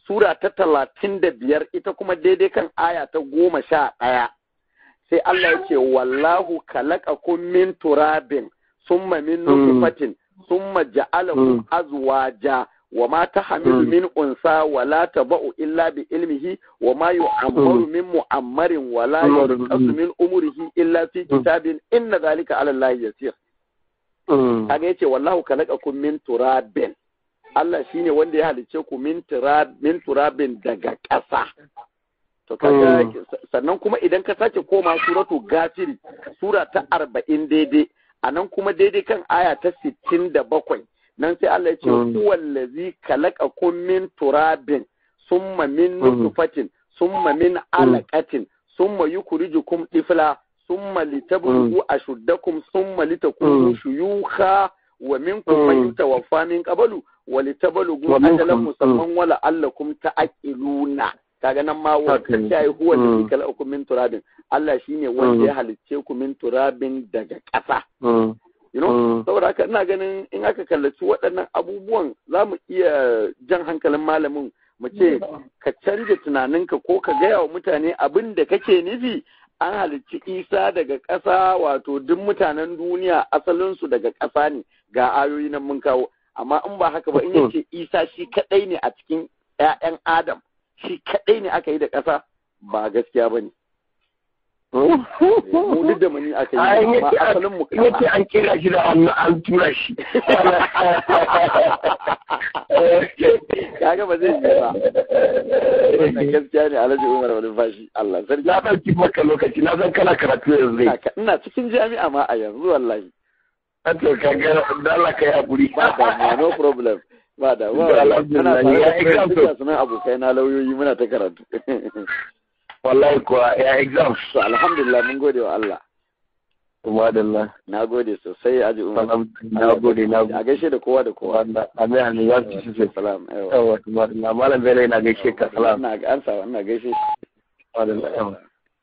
sura ta talatin da biyar ita kuma daidai kan aya ta goma sha ɗaya sai Allah ya ce wallahu khalaqakum min turabin summa min nutfatin summa ja'alakum azwaja wa ma tahmilu min unsa wa la taba'u illa bi ilmihi wa ma yu'ammaru min mu'ammarin wa la yunqasu min umrihi illa fi kitabin inna dhalika 'ala Allah yasir kaga yace wallahu khalaqakum min turabin Allah shine wanda ya halice ku min turab min turabin daga ƙasa to kaga sannan kuma idan ka sake koma suratu gafiri sura ta arba'in daidai a nan kuma daidai kan aya ta sittin da bakwai nan sai Allah ya ce huwallazi khalaqakum min turabin summa min nutfatin summa min alaqatin summa yukhrijukum tifla summa litablugu ashuddakum summa litakunu shuyukha wa minkum man yutawaffa min qablu wa litablugu ajalan musamman wa la'allakum ta'qiluna kaga nan ma wata shayi huwa da kala uku min turabin Allah shine wanda ya halicce ku min turabin daga ƙasa you know saboda haka ina ganin in aka kallaci waɗannan abubuwan za mu iya jan hankalin malamin mu ce ka canja tunaninka ko ka gaya wa mutane abin da kake nufi an halicci isa daga ƙasa wato duk mutanen duniya asalinsu daga ƙasa ne ga ayoyi nan mun kawo amma in ba haka ba in yace isa shi kaɗai ne a cikin 'ya'yan adam shi kaɗai ne aka yi da ƙasa ba gaskiya ba ne. Mu duk da muni aka yi amma asalin mu kama. Yace an kira shi da an tura shi. Kaga ba zai yi ba. Wannan gaskiya ne Alhaji Umar wani fashi Allah sarki. Na ɗauki maka lokaci na san kana karatu yanzu. Ina cikin jami'a ma a yanzu wallahi. Ato kaga da Allah ka yi hakuri. Ba da no problem. ba da ba ana fara sunan abokai na lauyoyi muna ta karatu wallahi kuwa ya exam so alhamdulillah mun gode wa Allah Umadallah. Na gode sosai Aji Umar. Na gode, na gode. A gaishe da kowa da kowa. Amin amin ya ci sosai. Salam. Yawa, Umadallah. Malam Bello yana gaishe ka. Salam. Ina ga ansa, ina gaishe shi. Umadallah. Yawa.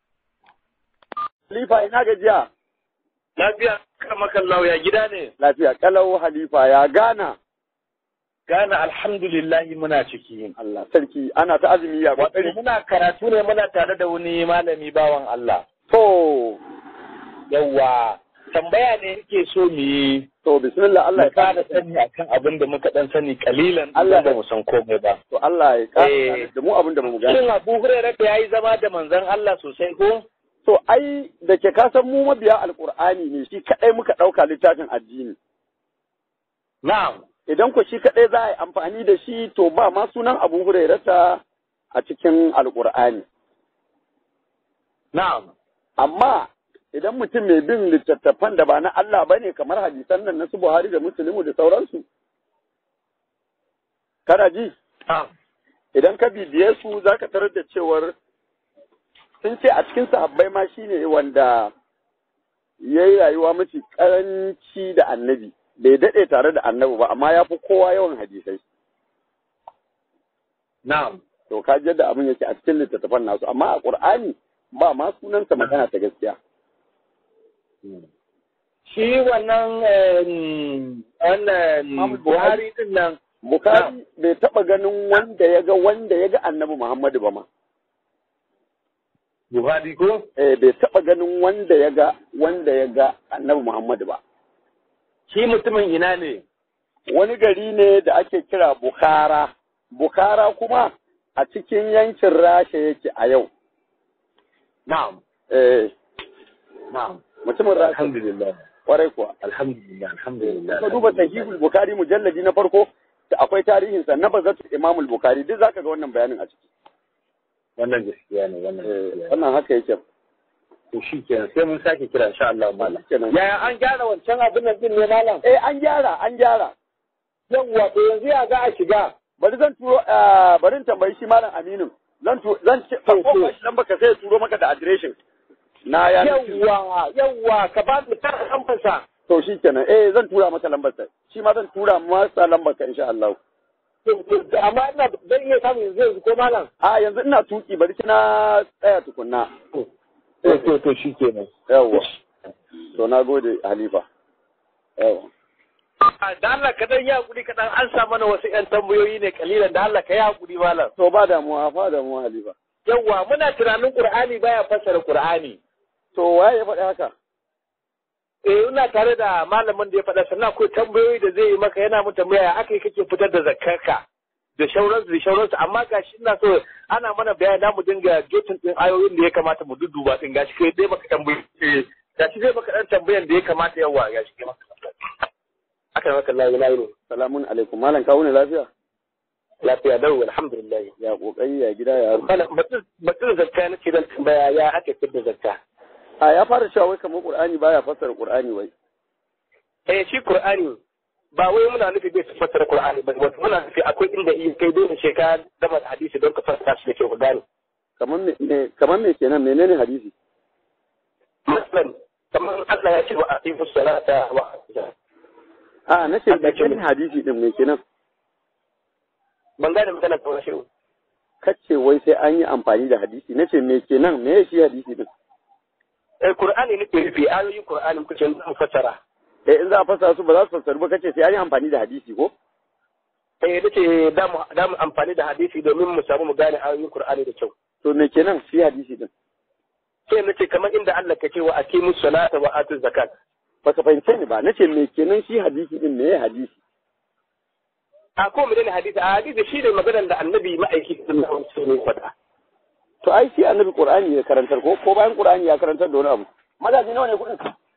Halifa ina gajiya. Lafiya kama kallau ya gida ne. Lafiya kalau Halifa ya gana. Gana alhamdulillahi muna ciki. Allah sarki ana ta azumi ya Wato kokari. muna karatu ne muna tare da wani malami bawan Allah. To Yawwa tambaya ne yake so mu yi to bismillah Allah ya mu fara kara sani akan abin da muka dan sani kalilan Allah Allah ba mu san komai ba. to Allah ya kara Eh. da mu abin da mu gani. Shin Abu Hurairah ya yi zama da manzon Allah sosai ko? To ai da ke kasan mu mabiya alkur'ani ne shi kadai muka dauka littafin addini. Na'am. Idan ku shi kadai za a yi amfani da shi to ba ma sunan Abu Hurairata a cikin alkur'ani. Na'am. Amma idan mutum mai bin littattafan da ba na Allah ba ne kamar hadisan nan na su Buhari da Musulmi da sauransu. Kana ji? Na'am. Idan ka bibiye su za ka tarar da cewar sun ce a cikin sahabbai ma shi ne wanda ya yi rayuwa mafi karanci da annabi. Bai daɗe tare da annabi ba, amma ya fi kowa yawan hadisai. Na'am. To ka ji yadda abin yake a cikin littattafan nasu, amma a Ƙur'ani ba ma sunansa magana ta gaskiya. Shi wannan em, wannan Muhammad Buhari din nan Bukari bai taɓa ganin wanda ya ga wanda ya ga annabi Muhammadu ba ma. Buhari ko? Eh, bai taɓa ganin wanda ya ga wanda ya ga annabi Muhammadu ba. Shi mutumin ina ne? Wani gari ne da ake kira Bukhara. Bukhara kuma a cikin yankin Rasha yake a yau. Na'am. Eh, Na'am. mutumin Rasha Alhamdulillah. kwarai kuwa. Alhamdulillah. Alhamdulillah. Ka duba sahihul Bukhari mujalladi na farko da akwai tarihinsa na bazatu Imamul Bukhari duk zaka ga wannan bayanin a ciki. Wannan gaskiya ne, wannan Eh, gaskiya ne. wannan haka yake. To shi kenan sai mun sake kira insha Allah malam. Kenan. Yaya an gyara wancan abin nan din ne malam? Eh, an gyara, an gyara. Yawwa to yanzu ya za a shiga. bari zan turo eh, bari in tambayi shi malam Aminu zan tu zan ce To, farko to. ba shi lamba ka sai ya turo maka da adireshin na ya Yawwa, yawwa ka ba mu tara kamfansa. to shi kenan eh zan tura maka lambar sa shi ma zan tura masa lambar ka insha Allah To, to, Amma ina zan iya samun yanzu yanzu ko malam? a yanzu ina tuki bari kina tsaya tukunna To, to, to shi kenan. yawa to na gode Halifa yawa da Allah ka dan yi hakuri ka dan an sa mana wasu ƴan tambayoyi ne kalilan da Allah ka yi hakuri malam to ba damuwa fa damuwa halifa yawa muna tunanin Qur'ani baya fassara Qur'ani to waye ya faɗi haka eh ina tare da malamin da ya faɗa sannan akwai tambayoyi da zai yi maka yana mu tambaya ya aka yi kake fitar da zakkarka da shauransu da shauransu amma gashi ina so ana mana bayani mu dinga jotin din ayoyin da ya kamata mu dudduba din gashi kai dai maka tambayi eh gashi dai maka dan tambayan da ya kamata yawa gashi kai maka aka maka Allah ya yi salamun alaikum malam kawo ne lafiya lafiya dawo alhamdulillah ya kokari ya gida ya Bana batun zakka na ce dan tambaya ya ake fitar da zakka a ya fara cewa wai kamar qur'ani baya fassara qur'ani wai eh shi qur'ani ba wai muna nufi bai fassara qur'ani ba wato muna nufi akwai inda in kai dole sai ka dama hadisi don ka fassara shi da kyau ka gane kamar me kamar me kenan menene hadisi masalan kamar Allah ya ce wa aqimu salata wa a na ce menene hadisi din me kenan ban gane magana ta wani shiru kace wai sai an yi amfani da hadisi nace me kenan me shi hadisi din eh qur'ani ne ke nufi ayoyin qur'ani kuke mu fassara eh in za a fassara su ba za su fassaru ba kace sai an yi amfani da hadisi ko eh nace da mu da mu amfani da hadisi domin mu samu mu gane ayoyin qur'ani da kyau to me kenan shi hadisi din sai nace kamar inda Allah ka ce wa aqimu salata wa atu zakat baka fahimce ni ba nace me kenan shi hadisi din me hadisi a ko mu ne hadisi a hadisi shi ne maganar da annabi ma'aiki sallallahu alaihi wasallam faɗa to ai shi annabi qur'ani ya karantar ko ko bayan qur'ani ya karantar da wani abu mazaji nawa ne kudin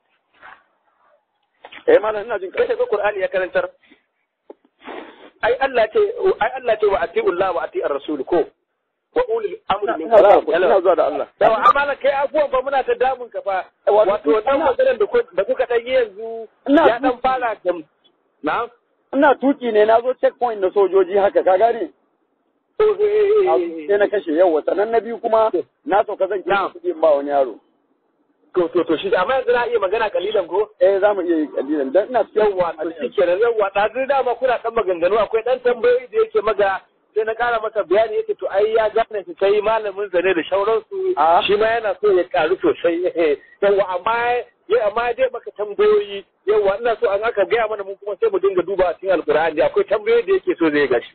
eh malam ina jin kai da qur'ani ya karantar ai Allah ce ai Allah ce wa atiullah wa ati'ar rasul ko wa ulil amri minkum ina zuwa da Allah yawa amma kai abubuwan ba muna ta damun ka fa wato dan maganar da da kuka dan yanzu ya dan fara da na'am ina tuki ne na zo checkpoint na sojoji haka ka gane sai na kashe yau sannan na biyu kuma na sauka zan kira kuɗi ba wani yaro to to to shi amma yanzu na iya magana kalilan ko eh za mu iya yi kalilan dan ina cikin yawa to shi kenan yawa da zai dama kuna dan maganganu akwai dan tambayoyi da yake maga sai na kara maka bayani yake to ai ya gane shi kai malamin zane da shauransu shi ma yana so ya karu sosai yawa amma ya amma dai maka tambayoyi yawa ina so an aka gaya mana mun kuma sai mu dinga duba a cikin alkur'ani akwai tambayoyi da yake so zai gashi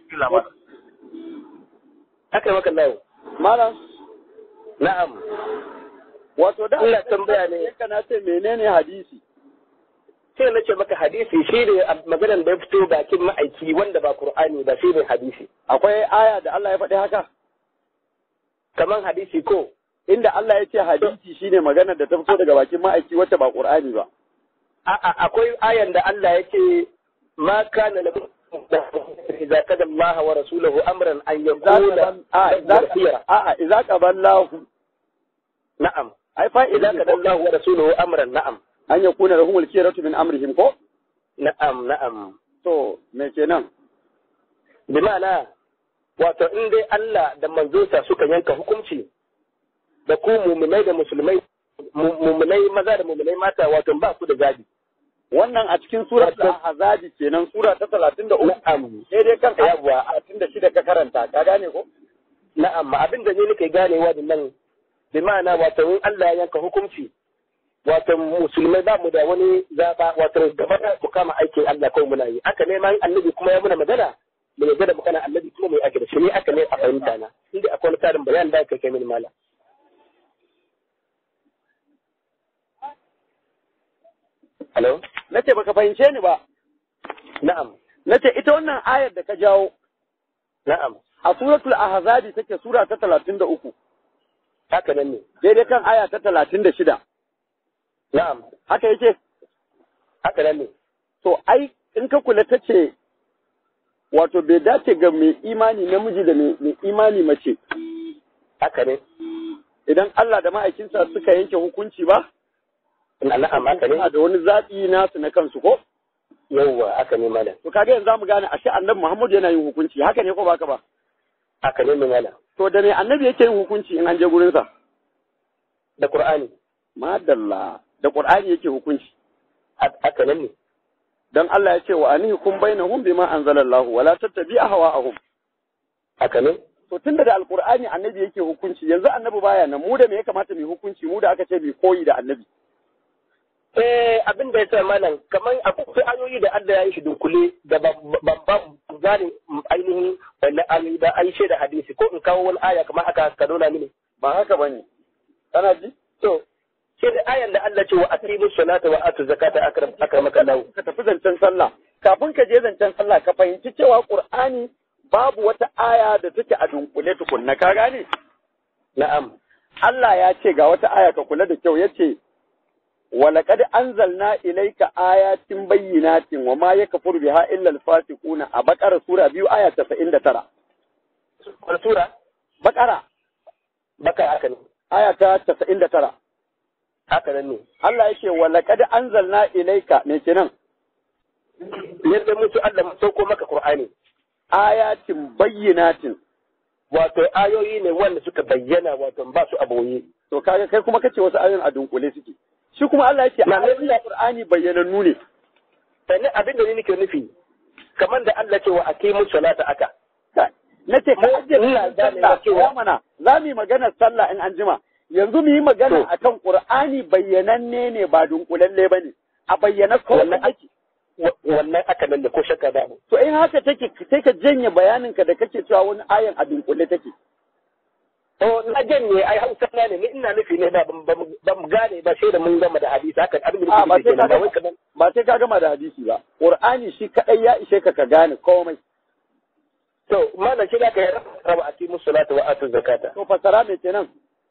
haka maka layo malam na'am wato da Allah tambaya ne kana ce menene hadisi sai na ce maka hadisi shi ne maganar da ya fito bakin ma'aiki wanda ba Qur'ani ba shi ne hadisi akwai aya da Allah ya faɗi haka kaman hadisi ko inda Allah ya ce hadisi shine maganar da ta fito daga bakin ma'aiki wacce ba Qur'ani ba a'a akwai ayan da Allah ya ce ma kana lahu idza kada Allah wa rasuluhu amran an yaqula a'a idza qaballahu na'am ai fa idza kada Allah wa rasuluhu amran na'am an yakuna lahumul khiyaratu min amrihim ko na'am na'am to me kenan bi ma'ana wato in dai Allah da manzonsa suka yanka hukunci da ku muminai da musulmai muminai maza da muminai mata wato ba ku da zabi wannan a cikin sura ta azabi kenan sura ta 33 na'am sai dai kan yawa 36 ka karanta ka gane ko na'am abin da ne nake ganewa da nan bi ma'ana wato in Allah ya yanka hukunci wato musulmai ba mu da wani zaba wato gaba da ku kama aikin Allah kawai muna yi aka ne ma annabi kuma ya muna magana mu yarda da magana annabi kuma mai ake da shi ne aka ne a fahimta na inda akwai wani tarin bayan da kai kai mini mala Hello? nace baka fahimce ni ba Na'am, nace ita wannan ayar da ka jawo na'am, a suratul ahzabi take sura ta 33 haka nan ne. daidai kan aya ta 36 Na'am, haka yake haka nan ne. to ai in ka kula ta ce wato bai dace ga mai imani namiji da mai imani mace Haka ne. idan Allah da ma'aikinsa suka yanke hukunci ba Na'am, haka ne. suna da wani zaɓi nasu na kansu ko Yawwa, haka ne malam. to kaga yanzu zamu gane ashe annabi Muhammad yana yin hukunci haka ne ko baka ba Haka ne malam. to da me annabi yake yin hukunci in an je gurin sa Da Qur'ani. madalla da Qur'ani yake hukunci Haka nan ne. dan Allah ya ce wa anihum bainahum bima anzalallahu wala tattabi ahwa'ahum Haka ne. to tunda da alqur'ani annabi yake hukunci yanzu annabi baya nan mu da me ya kamata mu yi hukunci mu da aka ce mu koyi da annabi Eh abin da ya sa malam kamar akwai ayoyi da Allah ya yi shi dunkule da ban ban gane ainihin wannan ayoyi da an da hadisi ko in kawo wani aya kamar haka ka nuna mini. ba haka bane kana ji To sai da ayan da Allah ce wa aqimu salata wa atu zakata akram akramaka Allah. ka tafi zancen sallah kafin ka je zancen sallah ka fahimci cewa qur'ani babu wata aya da take a dunkule tukunna ka gane Na'am. Allah ya ce ga wata aya ka kula da kyau yace ولقد أنزلنا إليك آيات بينات وما يكفر بها إلا الفاسقون أبقرة سورة بيو آية 99 Wani sura? بقرة Baka haka ne. آية 99 Haka nan ne. Allah yake ولقد أنزلنا إليك me kenan Yadda mutu Allah mu sauko maka Qur'ani. ayatin bayyinatin Wato ayoyi ne wanda suka bayyana wato ba su aboye. to kaga kai kuma kace wasu ayoyin a dunkule suke shi kuma Allah yake Na- ayoyin Qur'ani bayyanannu ne Sannan abin da ni nake nufi kamar da Allah ce wa aqimu salata aka. na ce ka Mu- ajiye ina sallah ganewa cewa- ya mana za mu yi maganar sallah in an jima yanzu mu yi magana To. akan Qur'ani bayyananne ne ba dunkulalle bane a bayyana kawai Wannan ake Wa- Wannan aka nan da ko shakka ba. to in haka take sai ka janye bayaninka da kake cewa wani ayan a dunkule take To na janye ai Hausa na ne ni ina nufi ne da ban ban- ban gane ba sai da mun gama da hadisi haka abin da a ba nake sai nufi ka kenan ba wai gama kaman ba sai ka gama da hadisi ba Qur'ani shi kadai ya ishe ka ka gane komai to malam shi da ka yi raba aqimu salata wa atu zakata. to fasara me kenan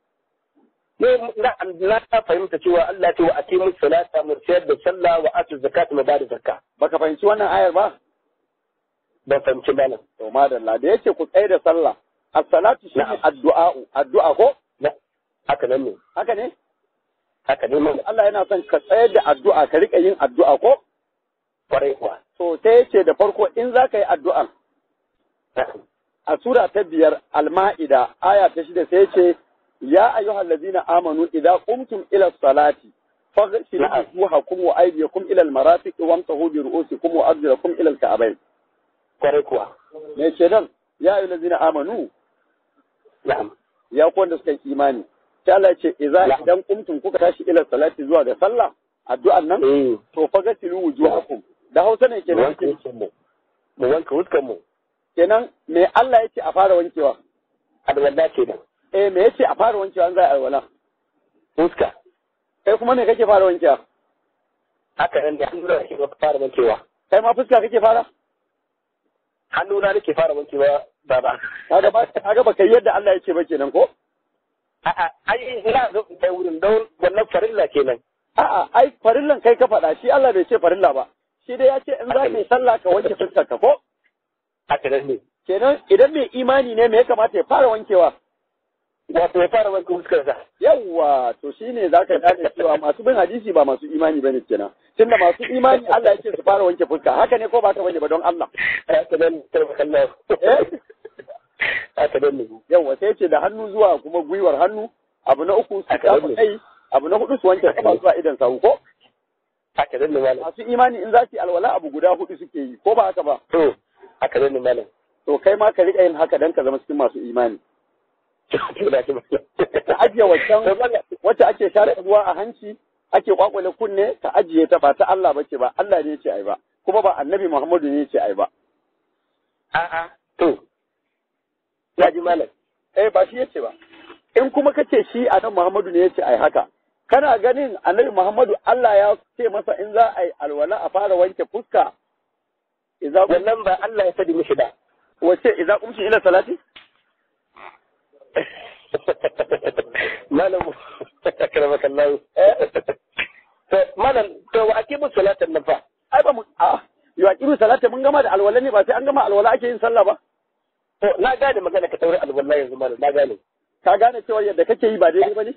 ne na na ta fahimta cewa Allah ce wa aqimu salata mu ciyar da sallah wa atu zakata mu bada zakka baka fahimci wannan ayar ba ban fahimci malam to madalla da yace ku tsaye da sallah as-salatu shi Na'am. addu'a addu'a ko na haka nan ne haka ne haka ne malam Allah yana son ka tsayar da addu'a ka rika yin addu'a ko kwarai kuwa to sai yace da farko in za ka yi addu'a a sura ta biyar al-ma'ida aya ta shida sai yace ya ayyuhal ladzina amanu idza qumtum ila salati faghsilu Na'am. wujuhakum wa aydiyakum ila al-marafiq wamsahu bi ru'usikum wa arjulakum ila al-ka'bayn kwarai kuwa me ce nan ya ayyuhal ladzina amanu na'am ya ku wanda suka yi imani sai Allah ya ce idza Na'am. idan qumtum kuka tashi ila salati zuwa ga sallah addu'an nan eh to faghsilu wujuhakum da Hausa ne mu kenan wanke huskan mu mu wanke huskan mu kenan me Allah ya ce a fara wankewa alwala ce da eh me yace a fara wankewa an za a alwala huska kai kuma me kake fara wankewa haka nan da hannu na ke fara wankewa kai ma fuska kake fara hannu na nake fara wankewa baba kaga ba kaga ba kai yadda Allah ya ce ba kenan ko a'a ai ina zo in kai wurin don wannan farilla kenan a'a ai farillan kai ka faɗa shi Allah bai ce farilla ba shi dai ya ce in za ka yi sallah ka wanke fuskar ka ko haka nan ne kenan idan mai imani ne me ya kamata ya fara wankewa wato ya fara wanke huskar sa yawwa to shine za ka gane cewa masu bin hadisi ba masu imani bane kenan tunda masu imani Allah ya ce su fara wanke fuska haka ne ko ba ka bane ba don Allah haka nan tarbakallah Eh? haka nan ne yawwa sai ce da hannu zuwa kuma gwiwar hannu abu na uku su Haka kafa ne. kai abu na hudu su wanke kafa zuwa idan sawu ko haka nan ne malam masu imani in za su yi alwala abu guda hudu suke yi ko ba haka ba to haka nan ne malam to kai ma ka riƙa yin haka dan ka zama cikin masu imani to da shi malam ka ajiye To, wancan malam, wacce ake share ruwa a hanci ake kwakwale kunne ka ajiye ta ba ta Allah bace ba Allah ne ya ce ai ba kuma ba annabi Muhammadu ne ya ce ai ba a'a to ya ji malam eh ba shi ya ce ba in kuma kace shi annabi Muhammadu ne ya ce ai haka kana ganin annabi Muhammadu Allah ya ce masa in za a yi alwala a fara wanke fuska idza wannan ba Allah ya sadi mishi ba wace idza qumtu ila salati malam akramakallahu to malam to wa akibu salatan nan fa ai ba mu a yo aqimu salata mun gama da alwala ne ba sai an gama alwala ake yin sallah ba to na gane magana ka tauri alwallahi yanzu malam na gane ka gane cewa yadda kake yi ba daidai ba ne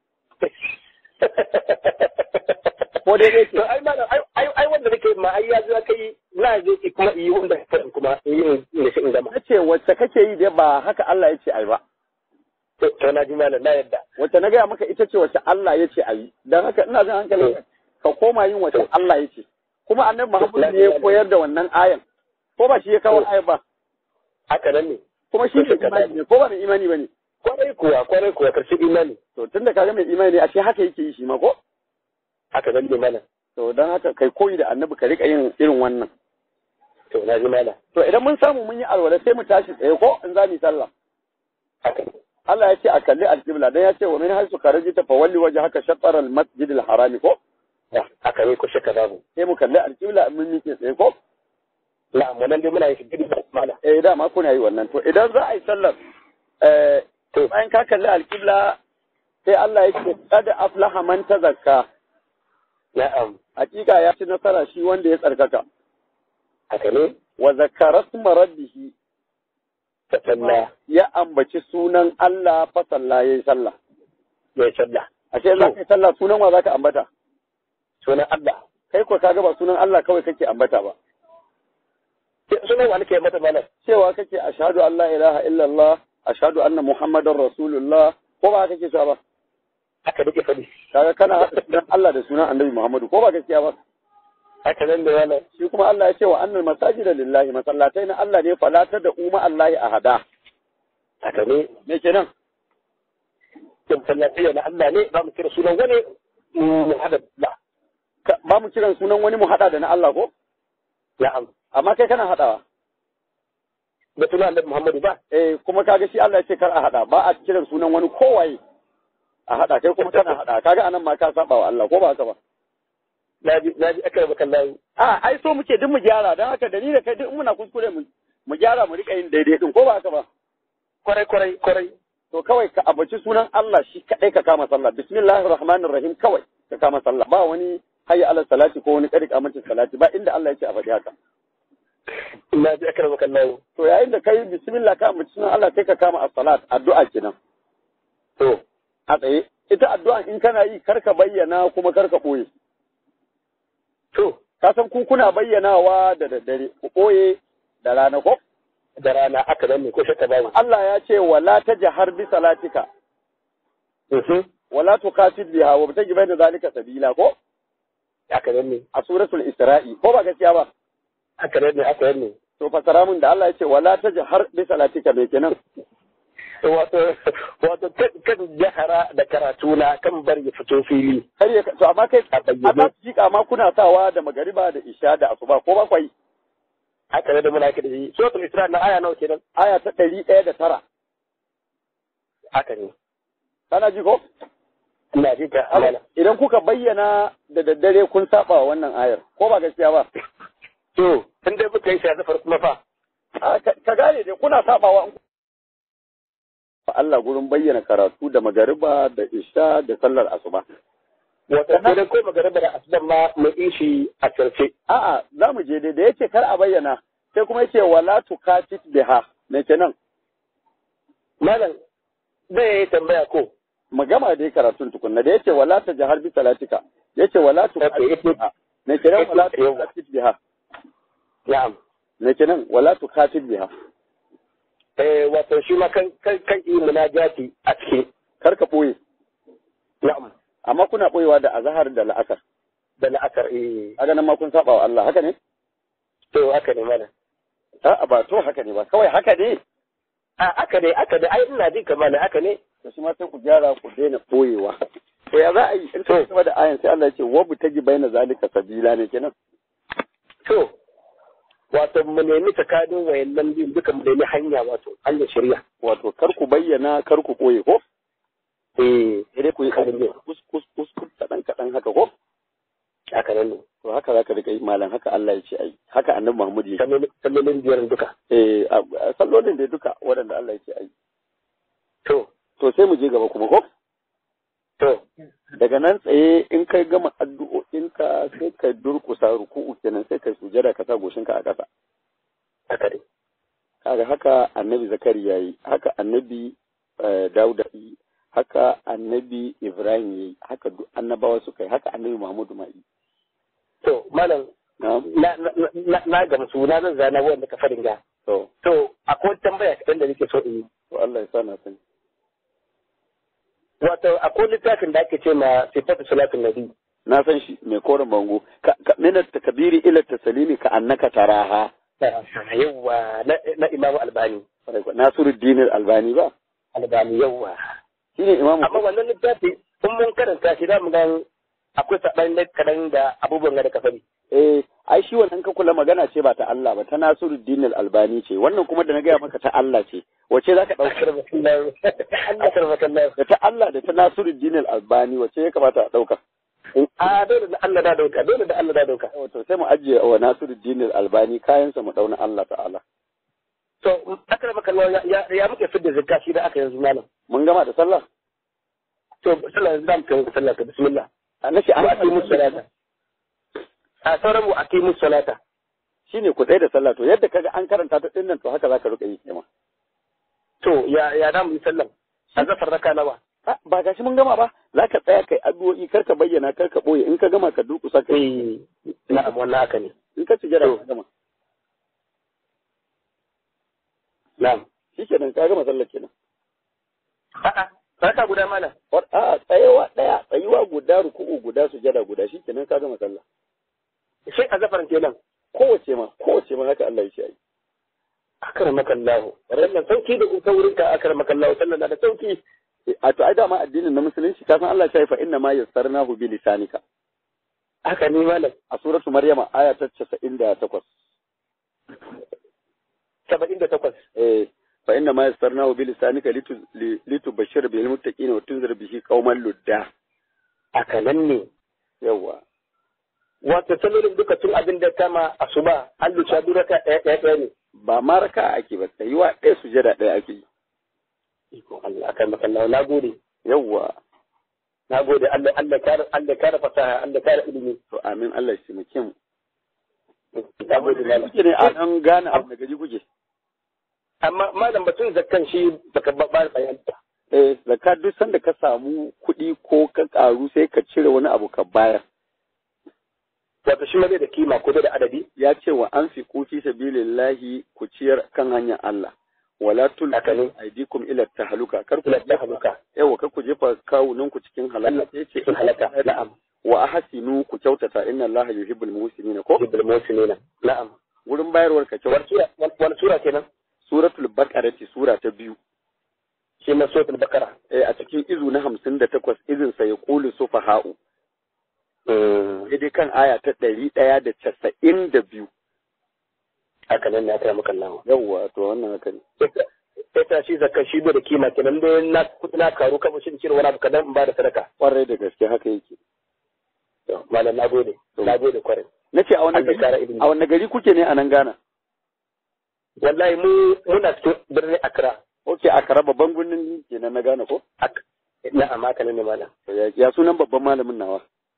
ko daidai ce to ai malam ai ai ai wanda nake ma ai ya zo kai na je ki kuma yi wanda ka kuma yi ne shi in gama na ce wacce kake yi dai ba haka Allah ya ce ai ba to to na ji malam na yadda wacce na gaya maka ita ce wacce Allah ya ce a yi don haka ina jin hankali ka koma yin wacce Allah ya ce kuma annabi Muhammad ne ya koyar da wannan ayan ko ba shi ya kawo ayan ba haka nan ne kuma shi ne imani ne ko ba mai imani ba ne kwarai kuwa kwarai kuwa karshe imani to tunda kaga mai imani ne ashe haka yake yi shi ma ko haka zan ne mana to don haka kai koyi da annabi ka rika yin irin wannan to na ji mana to idan mun samu mun yi alwala sai mu tashi tsaye ko in za mu yi sallah haka Allah ya ce a kalli alƙibla dan ya ce wa min haisu kharajta fa walli wajhaka shatr al-masjid al-harami ko haka ne ko shakka babu sai mu kalli alƙibla in mun miƙe tsaye ko na'am wannan dai muna yin shi gidi mana eh dama kuna yi wannan to idan za a yi sallar eh to bayan ka kalli alƙibla sai Allah ya ce qad aflaha man tazakka na'am hakika ya ci nasara shi wanda ya tsarkaka haka ne wa zakara sma rabbihi ta sallah ya ambaci sunan Allah fa sallah yayi sallah ya sallah ashe za ka yi sallah sunan wa zaka ambata sunan Allah kai ko kaga ba sunan Allah kawai kake ambata ba sunan wani ke mata mana cewa kake ashhadu an la ilaha illallah ashhadu anna muhammadar rasulullah ko ba kake cewa ba haka nake faɗi kaga kana haɗa sunan Allah da sunan annabi Muhammadu ko ba gaskiya ba haka nan da wannan shi kuma Allah ya ce wa annal masajida lillahi masallatai na Allah ne falata da umma Allah ahada haka ne me kenan kin sallatiyya na Allah ne za mu kira sunan wani mu hada la Ka- ba mu kiran sunan wani mu hada da na Allah ko na'am amma kai kana hadawa da sunan Annabi Muhammadu ba eh kuma kaga shi Allah ya ce kar a hada ba a kiran sunan wani kowaye a hada kai kuma kana hada kaga anan ma ka saba wa Allah ko ba haka ba naji naji aka baka Allah a ai so muke duk mu gyara dan haka da ni da kai duk in muna kuskure mu mu gyara mu rika yin daidai din ko ba haka ba kwarai kwarai kwarai to kawai ka abaci sunan Allah shi kadai ka kama sallah bismillahir rahmanir rahim kawai ka kama sallah ba wani hayya ala salati ko wani kadi kamancin salati ba inda Allah ya ce a faɗi haka naji aka baka Allah to yayin da kai bismillah ka abaci sunan Allah sai ka kama as-salat addu'a kenan to a tsaye ita addu'a in kana yi kar ka bayyana kuma kar ka boye to ka san ku kuna bayyanawa da daddare ku boye da rana ko da rana aka nan ne ko shakka babu Allah ya ce wala tajhar bi salatika mhm wala tuqasid biha wa bitaji bayna zalika sabila ko aka nan ne a suratul isra'i ko ba gaskiya ba aka nan ne aka nan ne to fasara mun da Allah ya ce wala tajhar bi salatika me kenan wato wato kan jahara da karatu na kan bar ya fito fili har ya to amma kai A bayyane. amma jika ma kuna sawa da magariba da isha da asuba ko ba kwai haka ne da muna da shi suratul isra na aya nawa kenan aya ta ɗari ɗaya da tara haka ne kana ji ko ina ji ka amana idan kuka bayyana da daddare kun saba wa wannan ayar ko ba gaskiya ba to tun dai muka yi shi a zafar kuma fa A, ka ka gane dai kuna sabawa in Allah gurin bayyana karatu da magariba da isha da sallar asuba wato idan ko magariba da asuban ma mu yi shi a sarfe a'a za mu je dai da yace kar a bayyana sai kuma yace wala tukatit biha me kenan malam zai yi tambaya ko mu gama dai karatun tukunna da yace wala tajhar bi salatika yace wala tukatit biha me kenan wala tukatit biha na'am me kenan wala tukatit biha eh wato shi ma kan kan kan yi munajati a cikin kar ka boye na'am amma kuna boyewa da azhar da la'asar da la'akar eh kaga nan ma kun saba wa Allah haka ne to haka ne malam a'a ba to haka ne ba kawai haka ne a haka ne haka ne ai ina ji kamar haka ne to shi ma sai ku gyara ku daina boyewa to ya za a yi in ka gaba da ayan sai Allah ya ce wabu taji baina zalika sabila ne kenan to wato mu nemi tsakanin wayannan biyun duka mu nemi hanya wato hanyar shari'a wato kar ku bayyana kar ku boye ko eh sai dai ku yi Karin ne. kus kus kus kus kadan kadan haka ko haka nan ne to haka zaka rika yi malam haka Allah ya ce ai haka annabi Muhammad ya ce sallolin sallolin biyar duka eh a- a- sallolin da duka waɗanda Allah ya ce ai to to sai mu je gaba kuma ko to daga nan tsaye in kai gama addu'o'inka sai ka durkusa ruku'u kenan sai kai sujada ka sa goshinka a ƙasa haka ne kaga haka annabi zakari yayi haka annabi eh, dauda yi haka annabi ibrahim yayi haka duk annabawa suka yi haka annabi muhammadu ma yi to malam na'am na na na na gamsu na zan zana wanda ka farin ga to to akwai tambaya kaɗan da nake so in yi to Allah ya sa na sani wato akwai littafin da ake ce ma sifatu salatin nabi na san shi mai koren bango ka ka- min takbiri ila taslimi ka annaka taraha yawwa na na imamu albani nasiruddin albani ba albani yawwa shine imamu amma wannan littafi in mun karanta shi za mu ga akwai saɓani kaɗan da abubuwan da ka sani. eh ai shi wannan ka kula magana ce ba ta Allah ba ta Nasiruddin Al-Albani ce wannan kuma da na gaya maka ta Allah ce wace zaka dauka da ta Allah da ta Nasiruddin Al-Albani wace ya kamata a dauka a dole da Allah da dauka dole da Allah da dauka to sai mu ajiye wa Nasiruddin Al-Albani kayan sa mu dauna Allah ta'ala to akara baka ya ya muke fidda zakka shi da aka yanzu malam mun gama da sallah to sallah yanzu zamu kai sallah ka bismillah annashi an wa aqimu salata a sauran mu aqimu salata shine ku tsaye da sallah to yadda kaga an karanta ta dinnan to haka zaka rika yi kima to ya ya da mu yi sallah a zafar raka nawa ba gashi mun gama ba za ka tsaya kai addu'o'i kar ka bayyana kar ka boye in ka gama ka durkusa kai eh na'am wannan haka ne in ka sujada ka gama na'am shikenan ka gama sallar kenan a'a raka guda mana a tsayawa daya tsayuwa guda ruku'u guda sujada guda shikenan ka gama sallah sai a zafar kenan kowace ma kowace ma haka Allah ya ce ai akramaka Allah wannan sauki da ta wurin ka akramaka Allah sallan da sauki a to ai dama addinin na musulunci ka san Allah ya ce fa inna ma yassarnahu bi lisanika haka ne malam a suratu maryama aya ta 98 78 eh fa inna ma yassarnahu bi lisanika litubashshira bil muttaqina wa tunzir bihi qauman ludda haka nan ne yawa wato sallolin duka tun abin da kama asuba an lucha duraka ɗaya ɗaya ɗaya ne ba ma raka ake ba tsayuwa ɗaya sujada ɗaya ake yi iko Allah akan makallawa na gode yawwa na gode Allah Allah kare Allah kare fasaha Allah kare ilimi to amin Allah shi muke mu na gode malam kuke ne a nan gane abu da gaji kuke amma malam batun zakkan shi baka ba ba bayanta eh zakka duk sanda ka samu kuɗi ko ka karu sai ka cire wani abu ka bayar wato shi ma bai da kima ko bai da adadi ya ce wa an fi kufi sabilillahi ku ciyar kan hanyar Allah wala Haka ne. tulqu aydikum ila tahluka kar ku kula da haluka yawa kar ku jefa kawunan ku cikin halaka sai ce sun halaka na'am wa ahsinu ku kyautata inna Allah yuhibbul muhsinina ko bil muslimina na'am wurin bayarwar ka wani kyauta sura wani sura kenan suratul baqara ce sura ta biyu shi ma suratul bakara eh a cikin izu na hamsin da takwas izin sa ya kulu sufaha'u daidai kan aya ta ɗari ɗaya da casa'in da biyu haka nan ne aka maka Allah yawwa to wannan haka ne sai ta shi zakka shi bai da kima kenan dai na kudi na karu kamar shi cire wani abu kadan in ba da sadaka kwarai da gaske haka yake to malam na gode na gode kwarai na ce a wani Allah ya kara gari ilimi. a wani gari kuke ne a nan Ghana wallahi mu muna cikin birnin Accra ok a kara babban birnin kenan na Ghana ko Ak- na'am haka nan ne malam To ya ya sunan babban malamin nawa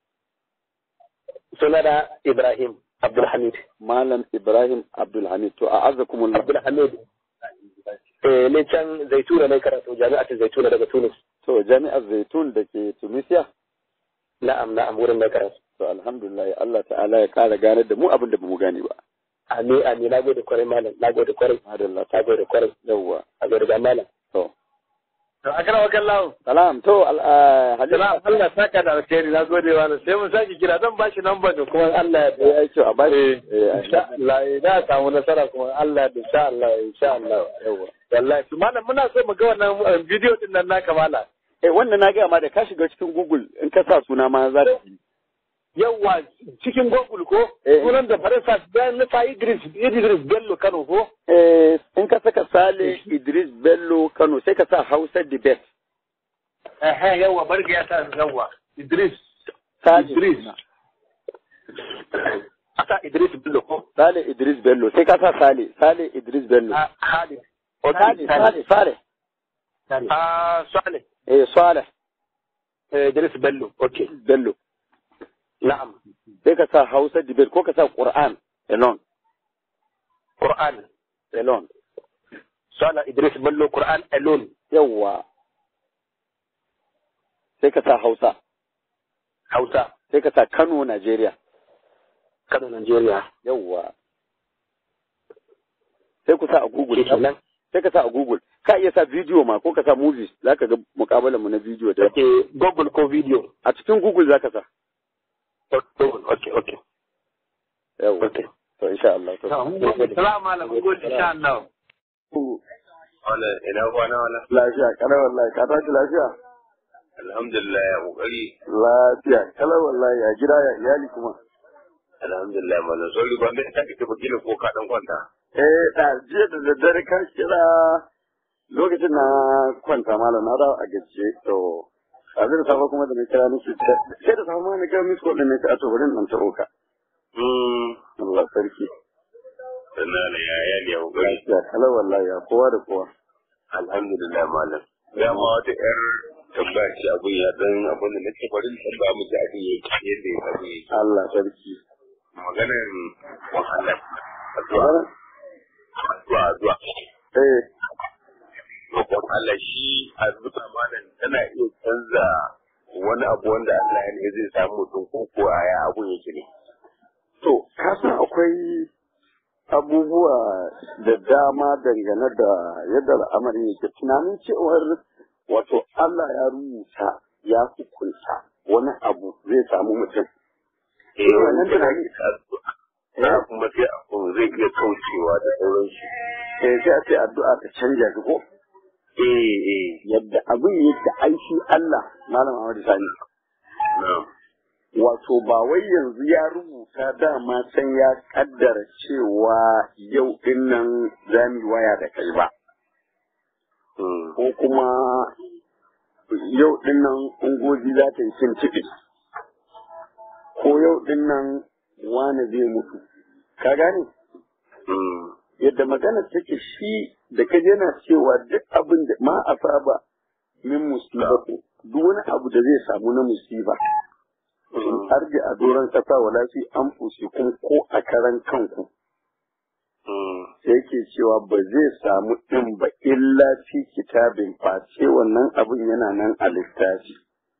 suna da Ibrahim Abdulhamid malam Ibrahim Abdulhamid to a azakumullah Abdulhamid eh ne can Zaituna ne karatu jami'atin Zaituna daga Tunis to jami'ar Zaitun da ke Tunisia na'am na'am wurin mai karatu to alhamdulillah Allah ta'ala ya kara ganar da mu abin da bamu gane ba amin amin na gode kwarai malam na gode kwarai madalla na gode kwarai yawwa a gode ga malam to to a kana wakan lawo salam to al- ah, Salam Halima Allah saka da alkhairi na gode wa sai mun saki kira zan bashi number da kuma Allah ya ya yi kyau a bashi eh, insha Allah na samu nasara kuma Allah da insha Allah insha Allah yawwa wallahi to malam muna so mu ga wannan bidiyo din nan naka mala eh wannan na gaya ma da ka shiga cikin Google in ka sa suna ma za ka yi yawa cikin Google ko Eh. sunan da Faransa bayan na fa Idris Idris Bello Kano ko eh in ka saka Sale Idris Bello Kano sai ka sa Hausa Debate eh yawa barga ya sa yawa Idris Sale Idris aka Idris Bello ko Sale Idris Bello sai ka sa Sale Sale Idris Bello Ah, Khalid Sale Sale Sale ah Saleh eh Saleh eh, Idris Bello okay Bello na'am sai ka sa Hausa Debate ko ka sa Quran alone Quran alone Sala Idris Bello Quran alone yawwa sai ka sa Hausa Hausa sai ka sa Kano Nigeria Kano Nigeria yawwa sai ku sa a Google kenan sai ka sa a Google ka iya sa video ma ko ka sa movies zaka ga mukabalan mu na video da okay Google ko video a cikin Google zaka sa Google okay okay yawwa okay to insha Allah to Salamu alaikum gode insha Allah wala ina kwana wala lafiya kana wallahi ka tashi lafiya Alhamdulillah ya kokari. Lafiya, kala wallahi ya gida ya iyali kuma. Alhamdulillah malam sorry ban dai take tafi kila ko ka dan kwanta. Eh, da jiya da daddare ka kira lokacin na kwanta malam na dawo a gajiye to a zai da safe kuma da na kira musu sai da safe ma na kira musu kodin ne ta to bari in ta ka. Hmm. Allah sarki. Sannan na ya ya ya kokari. Lafiya, kala wallahi ya kowa da kowa. Alhamdulillah malam. Ya ma wata yar tambaya ce abun ya dan abun da nake bari in tambaya mu ji abin yake yadda ya abin yake. Allah sarki. Maganar wahala. Addu'a. Addu'a addu'a. Eh, roƙon Allah shi addu'a malam tana iya canza wani abu wanda Allah ya ne zai samu mutum ko ko ya abun yake ne. to, ka san akwai abubuwa da dama dangane da yadda al'amarin yake tunanin cewar wato Allah ya rubuta ya hukunta wani abu zai samu mutum. Eh wannan wannan tana tunani- iya addu'a. Ya kuma sai abu zai iya kaucewa da sauransu. Sai sai a ce addu'a ta canja shi ko? Eh eh Yadda abin yake aishi Allah, Malam Ahmadu Sani. na'am. Wato ba wai yanzu ya rubuta dama can ya kaddara cewa yau din nan za mu yi waya da kai ba. Hmm. Ko kuma yau din nan ungozi za ta yi cin cibi. Ko yau din nan wane zai mutu. Ka gane? Hmm. Yadda magana take shi da ka yana cewa duk abin da ma a saba min musibatu duk wani abu da zai samu na musiba. in arji a doron kasa wala fi an kun ko a karan kanku Hmm. sai ke cewa ba zai samu ɗin ba illa fi kitabin face wannan abin yana nan a littafi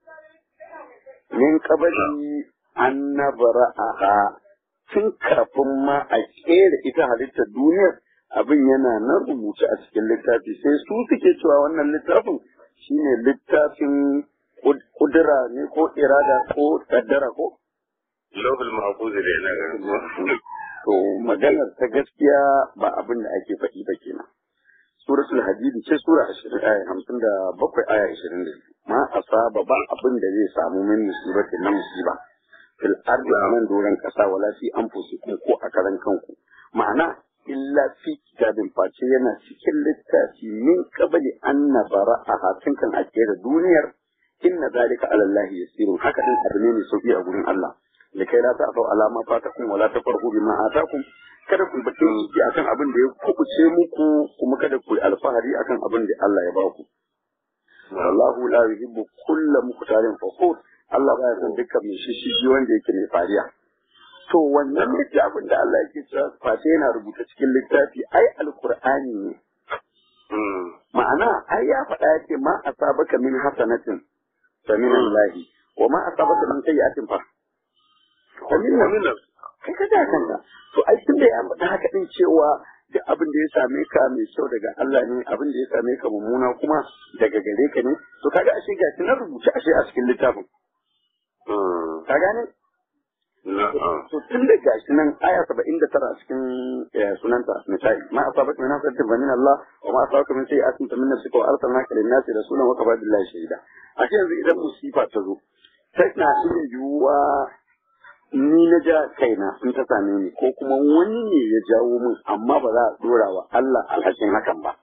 min kabari an nabara a tun kafin ma a kera ita halittar duniyar abin yana nan rubuce a cikin littafi sai su suke cewa wannan littafin shine littafin kud- kudura ne ko irada ko kaddara ko Lobul mahfuz da yana ganin. to maganar ta gaskiya ba abin da ake faɗi ba kenan suratul hadidi ce sura 20 aya 57 aya 22 ma asaba ba abin da zai samu min musibatin na musiba fil ardi anan doron kasa wala fi anfusikum ko a karan kanku ma'ana illa fi kitabin face yana cikin littafi min qabli an nabara a hatin kan ake da duniyar inna zalika ala Allah yasirun haka din abu ne mai sauki a gurin Allah likai la ta'tau ala ma fatakum wala tafarhu bima atakum kada ku bakin ciki akan abin da ya kubuce muku kuma kada ku yi alfahari akan abin da Allah ya baku wallahu la yuhibbu kulla mukhtalin fakhur Allah baya son dukkan mai shishigi wanda yake mai fariya to wannan littafin da Allah yake cewa face yana rubuta cikin littafi ai alqur'ani ne Hmm. ma'ana ai ya faɗa ya ce ma asabaka min hasanatin fa min Allah wa ma asabaka min sayyi'atin fa fa min Wani nan. kai ka da kanka to ai tun da ya faɗa haka din cewa da abin da ya same ka mai kyau daga Allah ne abin da ya same ka mummuna kuma daga gare ka ne to kaga ashe ga shi na rubuce ashe a cikin littafin Hmm. ka gane Na'am. to tun da gashi nan aya 79 a cikin eh, sunanta misali ma asabaka min hasatin fa min Allah wa ma asabaka min sayyi'atin fa min nafsika wa arsalnaka lin-nasi rasulan wa kafa billahi shahida ashe yanzu idan musifa ta zo sai na iya yiwuwa ni na ja kaina in ta same ni ko kuma wani ne ya jawo min amma ba za a dora wa Allah alhakin hakan ba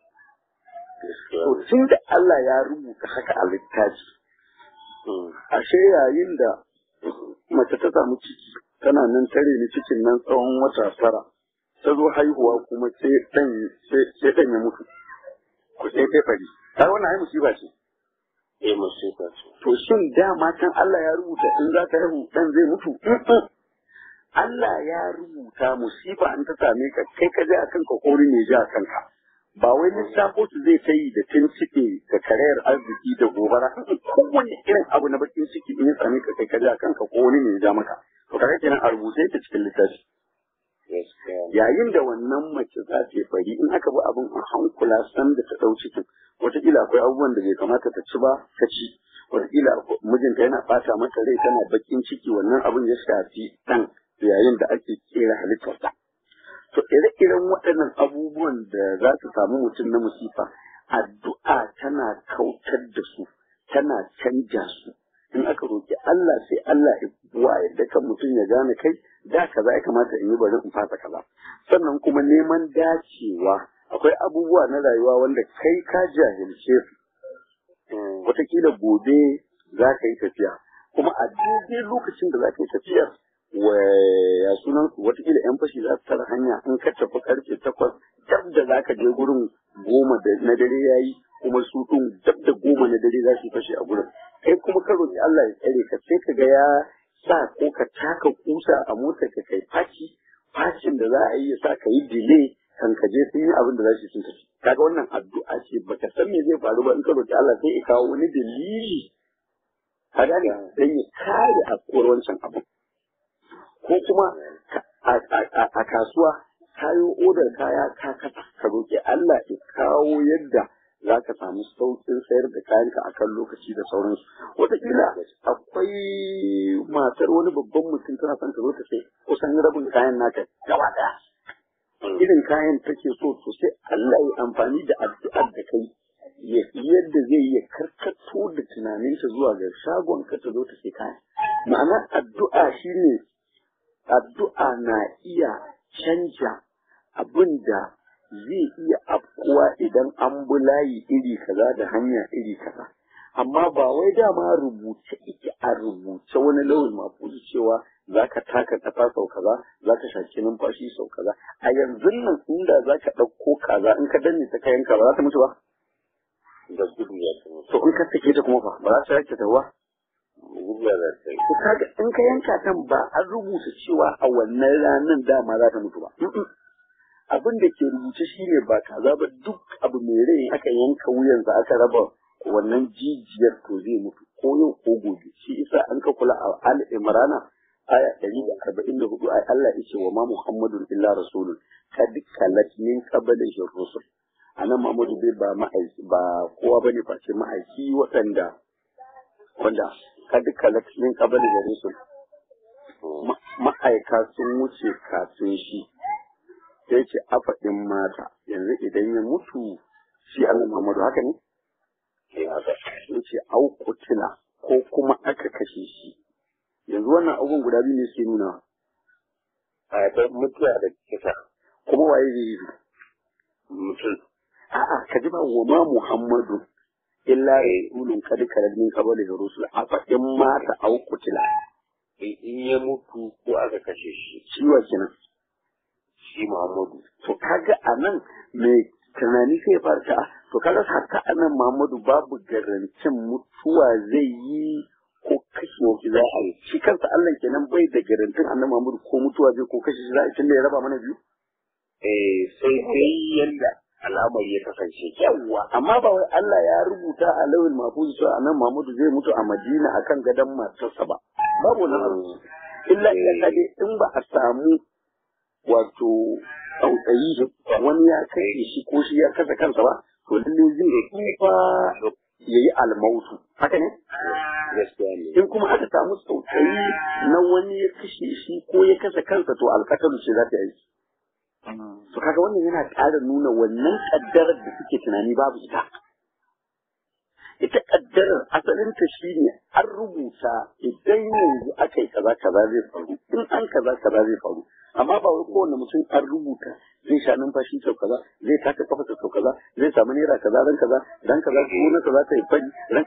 to tun da Allah ya rubuta haka a littafi Hmm. ashe yayin da mace ta samu ciki tana nan tare ni cikin nan tsawon wata tara ta zo haihuwa kuma sai dan sai dan ya mutu ko sai ta fari har wannan ai musiba ce Eh musiba ce. to shin dama can Allah ya rubuta in za ta haihu dan zai mutu Mm-mm. Allah ya rubuta musiba in ta same ka kai ka je akan ka kori ne ji a kanka ba wai lissafo su zai ta yi da tun ciki da karayar arziki da gobara kowane irin abu na bakin ciki in ya same ka kai ka je akan ka ko wani ne ya ja maka to kaga kenan a rubuce ta cikin littafi Gaskiya. yayin da wannan mace za ta yi fari in aka bi abin a hankula san da ta ɗau cikin wataƙila akwai abubuwan da bai kamata ta ci ba ta ci wataƙila akwai- mijinta yana ɓata mata rai tana bakin ciki wannan abin ya shafi ɗan yayin da ake kera halittarsa to ire-iren waɗannan abubuwan da za su samu mutum na musifa addu'a tana kautar da su tana canja su in aka roƙi Allah sai Allah ya buwa yadda kan mutum ya gane kai da kaza ya kamata in yi bari in fasa kaza sannan kuma neman dacewa akwai abubuwa na rayuwa wanda kai ka jahilce su wataƙila gobe za ka yi tafiya kuma a daidai lokacin da za ka yi tafiyar ya sunan watakila yan fashi za su tara hanya in ka tafi karfe takwas dab da za ka je gurin goma na dare ya yi kuma su ɗin dab da goma na dare za su yi fashi a gurin kai kuma ka roƙi Allah ya tsare ka sai ka ga ya sa ko ka taka kusa a motar ka kai faci facin da za a yi ya sa ka yi delay kan ka je sun yi abin da za su sun tafi kaga wannan addu'a ce baka san me zai faru ba in ka roƙi Allah sai ya kawo wani dalili ka gane dan ya kare afkuwar wancan abin ko kuma a kasuwa kayo odar kaya ka kasa ka roƙi Allah ya kawo yadda za ka samu sauƙin sayar da kayanka a kan lokaci da sauransu wataƙila akwai matar wani babban mutum tana son ta zo ta sai kusan rabin kayan naka gaba ɗaya irin kayan take so to sai Allah ya amfani da addu'ar da kai yadda zai iya karkato da tunaninta zuwa ga shagon ka ta zo ta sai kayan ma'ana addu'a shine addu'a na iya canja abin da zai iya afkuwa idan an bi layi iri kaza da hanya iri kaza amma ba wai dama rubuce ike a rubuce wani lauyin mafuzi cewa za ka taka kafa sau kaza za ka shaki numfashi sau kaza a yanzu nan inda za ka ɗauko kaza in ka danne ta kayan ka ba za ta mutu ba da gudu ya ta to in ka sake ta kuma fa ba za ta yake ta ba gudu ya ta yi to kaga in ka yanka kan ba an rubuta cewa a wannan ranar dama za ta mutu ba abin da ke rubuce shine ba kaza ba duk abu mai rai aka yanka wuyansa aka raba wannan jijiyar to zai mutu ko yau ko gobe shi isa an ka kula a al imrana aya ɗari da arba'in da hudu ai Allah ya ce wa ma muhammadun illa rasulun kad kalat min qablihi rusul anan Muhammadu bai ba ma'aiki ba kowa bane face ma'aiki waɗanda wanda kad kalat min qablihi rusul ma'aika sun wuce kafin shi sai ce afaɗin mata yanzu idan ya mutu shi Allah Muhammadu haka ne ke haka ya ce au kutila ko kuma aka kashe shi yanzu wannan abubuwan guda biyu ne suke nuna a ta mutuwa da kisa kuma waye zai yi su mutum a'a ka ji ba wa ma Muhammadu illa rasulun kad kalal min qabli rusul afaɗin mata au kutila in ya mutu ko aka kashe shi ciwa kenan shi Muhammadu to kaga a nan mai tunani sai ya fara ta to kaga haka a nan Muhammadu babu garantin mutuwa zai yi ko kashe shi za a yi shi kansa Allah kenan bai da garantin annabi Muhammadu ko mutuwa zai ko kashe shi za a yi tunda ya raba mana biyu eh sai dai yanda al'amari ya kasance yawwa amma ba wai Allah ya rubuta a lawil mahfuz cewa annabi Muhammadu zai mutu a Madina akan gadon matarsa ba babu wannan abu illa illa dai in ba a samu wato tsautsayi wani ya kai shi ko shi ya kasa kansa ba to lalle zai tsufa ya yi almautu haka ne gaskiya ne in kuma aka samu tsautsayi na wani ya kashe shi ko ya kasa kansa to alkatalu ce za ta yi to kaga wannan yana ƙara nuna wannan ƙaddarar da suke tunani babu ita ita ƙaddarar asalinta shine an rubuta idan yanzu aka yi kaza kaza zai faru in an kaza kaza zai faru amma ba wai kowane mutum an rubuta zai sha numfashi sau kaza zai taka kafa sau kaza zai samu naira kaza ran kaza ran kaza gona kaza ta yi fari ran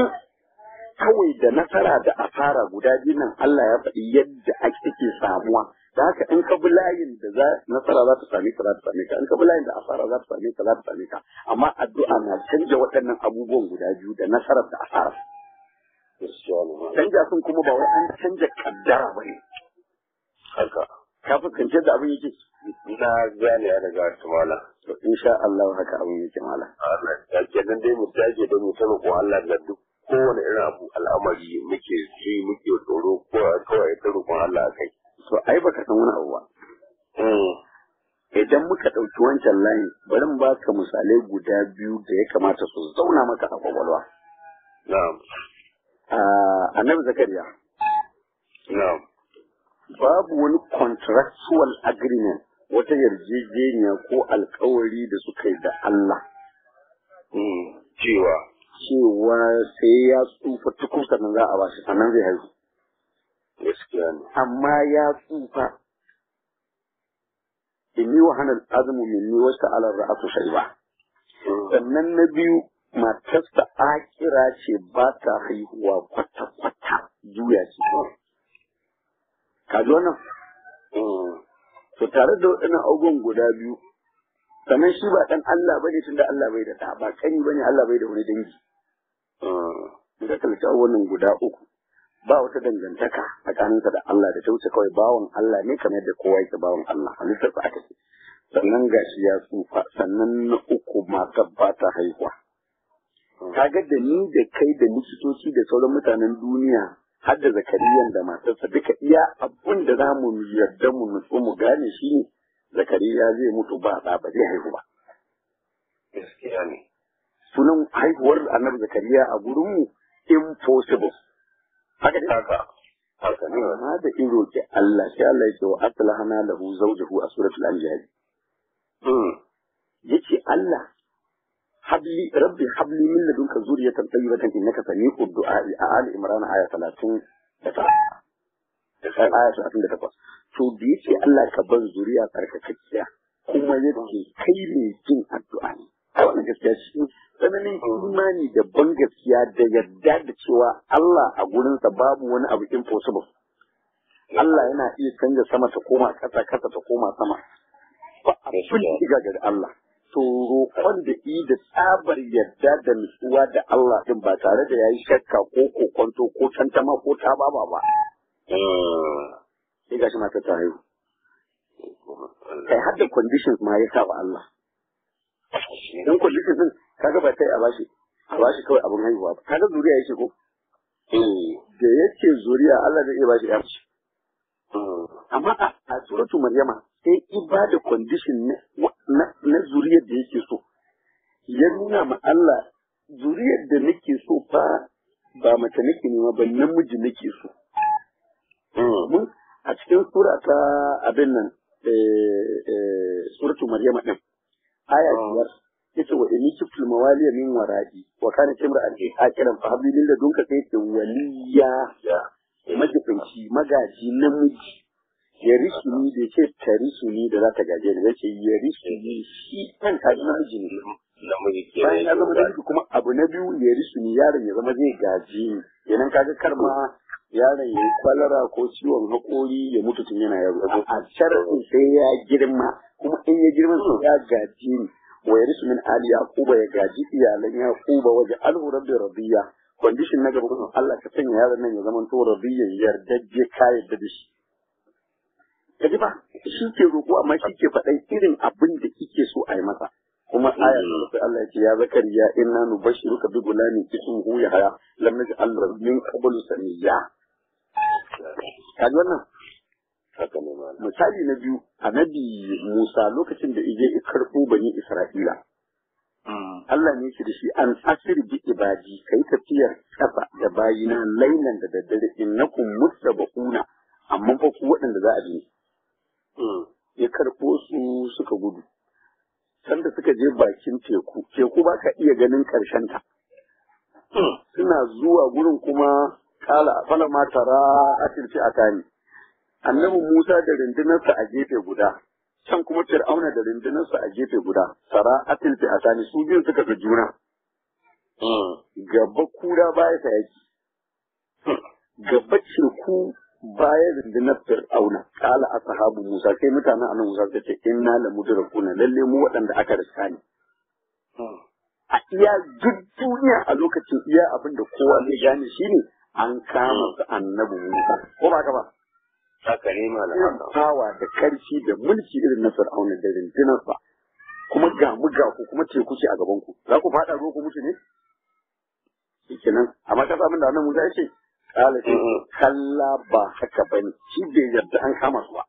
kawai da nasara da asara guda biyu nan Allah ya faɗi yadda ake take samuwa da haka in ka bi layin da za nasara za ta same ka za ta same ka in ka bi layin da asara za ta same ka za ta same ka amma addu'a na canja waɗannan abubuwan guda biyu da nasarar da asara gaskiya ne ma canja sun kuma ba wai an canja kaddara ba ne haka ka fuskanci da abin yake ina gane ya daga tumala to insha Allah haka abin yake mala Allah ya ke nan dai mu dage da mu sanin ko Allah da duk kowane irin abu al'amari muke ji muke tsoro ko kawai ta roƙon Allah a kai to ai baka san wani abu ba idan muka ɗauki wancan layin bari mu baka misalai guda biyu da ya kamata su zauna maka a kwakwalwa na'am Ah, annabi zakariya na'am babu wani contractual agreement wata yarjejeniya ko alkawari da suka yi da Allah Mm, cewa cewa sai ya tsufa tukun sannan za a ba shi sannan zai haihu gaskiya ne amma ya tsufa inni wa hana azumu minni wasu alar ra'atu shaiba sannan na biyu matarsa akira ce ba ta haihuwa kwata-kwata juya ce ka ji wannan to tare da waɗannan abubuwan guda biyu sannan shi ba ɗan Allah ba ne tunda Allah bai da ɗa ba kani ba ne Allah bai da wani dangi da kalci wannan guda uku ba wata dangantaka tsakaninsa da Allah da ta wuce kawai bawan Allah ne kamar yadda kowa yake bawan Allah halittarsa aka ce sannan gashi ya tsufa sannan na uku matar ba ta haihuwa kaga da ni da kai da likitoci da sauran mutanen duniya har da zakariyan da matarsa duka iya abun da za mu yarda mu nutsu mu gane shi ne zakariya zai mutu ba ɗa ba zai haihu ba gaskiya ne sunan haihuwar annabi zakariya a gurinmu impossible haka ne haka haka ne amma da in roƙi Allah sai Allah ya ce wa aslahana lahu zawjahu a suratul anbiya yace Allah habli rabbi habli min ladunka zuriyatan tayyibatan innaka sami'ud du'a a ali imran aya 30 da ta da sai aya 38 to da yace Allah ka ban zuriya tsarkakakkiya kuma yake kai ne jin addu'a ne a wannan gaskiya shi tsananin imani da ban gaskiya da yadda da cewa Allah a gurinsa babu wani abu impossible Allah yana iya canza sama ta koma ƙasa ƙasa ta koma sama ba abin da ga Allah to roƙon da i da tsabar yadda da nutsuwa da Allah din ba tare da yayi shakka ko kokonto ko tantama ko tababa ba sai gashi mata ta haihu kai har da conditions ma ya sa wa Allah dan conditions din kaga ba sai a bashi a bashi kawai abin haihuwa ba kaga zuriya yake ko da yake zuriya Allah zai iya bashi ya amma a suratu maryama sai ibada condition na zuriyar da yake so ya nuna ma Allah zuriyar da nake so fa ba mace nake nema ba namiji nake so mun a cikin sura ta abin nan suratu maryama din aya biyar yace wa inni kiftul mawaliya min wara'i wa kana timra an akiran fa habli lil ladunka sai yace waliya majibinci magaji namiji ya rishi ni da ce ta rishi ni da za ta gaje ni yace ya rishi ni shi kan ka namiji ne namiji ke bayan ya zama namiji kuma abu na biyu ya rishi ni yaron ya zama zai gaji ni kenan kaga karma yaron ya yi kwalara ko ciwon haƙori ya mutu tun yana yaro a shar'in sai ya girma kuma in ya girma sai ya gaji ni wa ya rishi min ali yaquba ya gaji iyalan yaquba waje alhu rabbi radiya condition na gaba kuma Allah ka sanya yaron nan ya zama to radiyan yardajje ka yarda da shi kaji ba shi ke roƙo amma shi ke faɗan irin abin da kike so a yi masa kuma aya ta sai Allah ya ce ya zakariya inna nubashiruka bi gulamin ismuhu yahya lam naj'al lahu min qablu samiyya kaji wannan haka ne ma misali na biyu annabi Musa lokacin da ije ya karɓo bani Isra'ila Allah ne yake da shi an asir bi ibadi kai tafiyar kafa da bayina lailan da daddare innakum mustabaquna amma fa ku waɗanda za a bi ya karɓo su suka gudu sanda suka je bakin teku teku ba ka iya ganin ƙarshen ta suna zuwa gurin kuma kala fala ma tara atilfi atani annabi Musa da rundunarsa a gefe guda can kuma Fir'auna da rundunarsa a gefe guda tara atilfi atani su biyun suka ga juna gaba kura baya ta yaki gaba teku baya rundunar fir'auna kala ashabu musa sai mutanen annabi musa suka ce inna la mudrakuna lalle mu waɗanda aka riska ne a iya duk duniya a lokacin iya abin da kowa zai gane shine an kama su annabi musa ko ba ka ba haka ne ma irin fawa da karfi da mulki irin na fir'auna da rundunarsa kuma ga mu ga ku kuma teku ce a gaban ku za ku faɗa ruwa ku mutu ne shikenan amma ka abin da annabi musa ya ce kala ce kalla ba haka ba ne shi bai yarda an kama su ba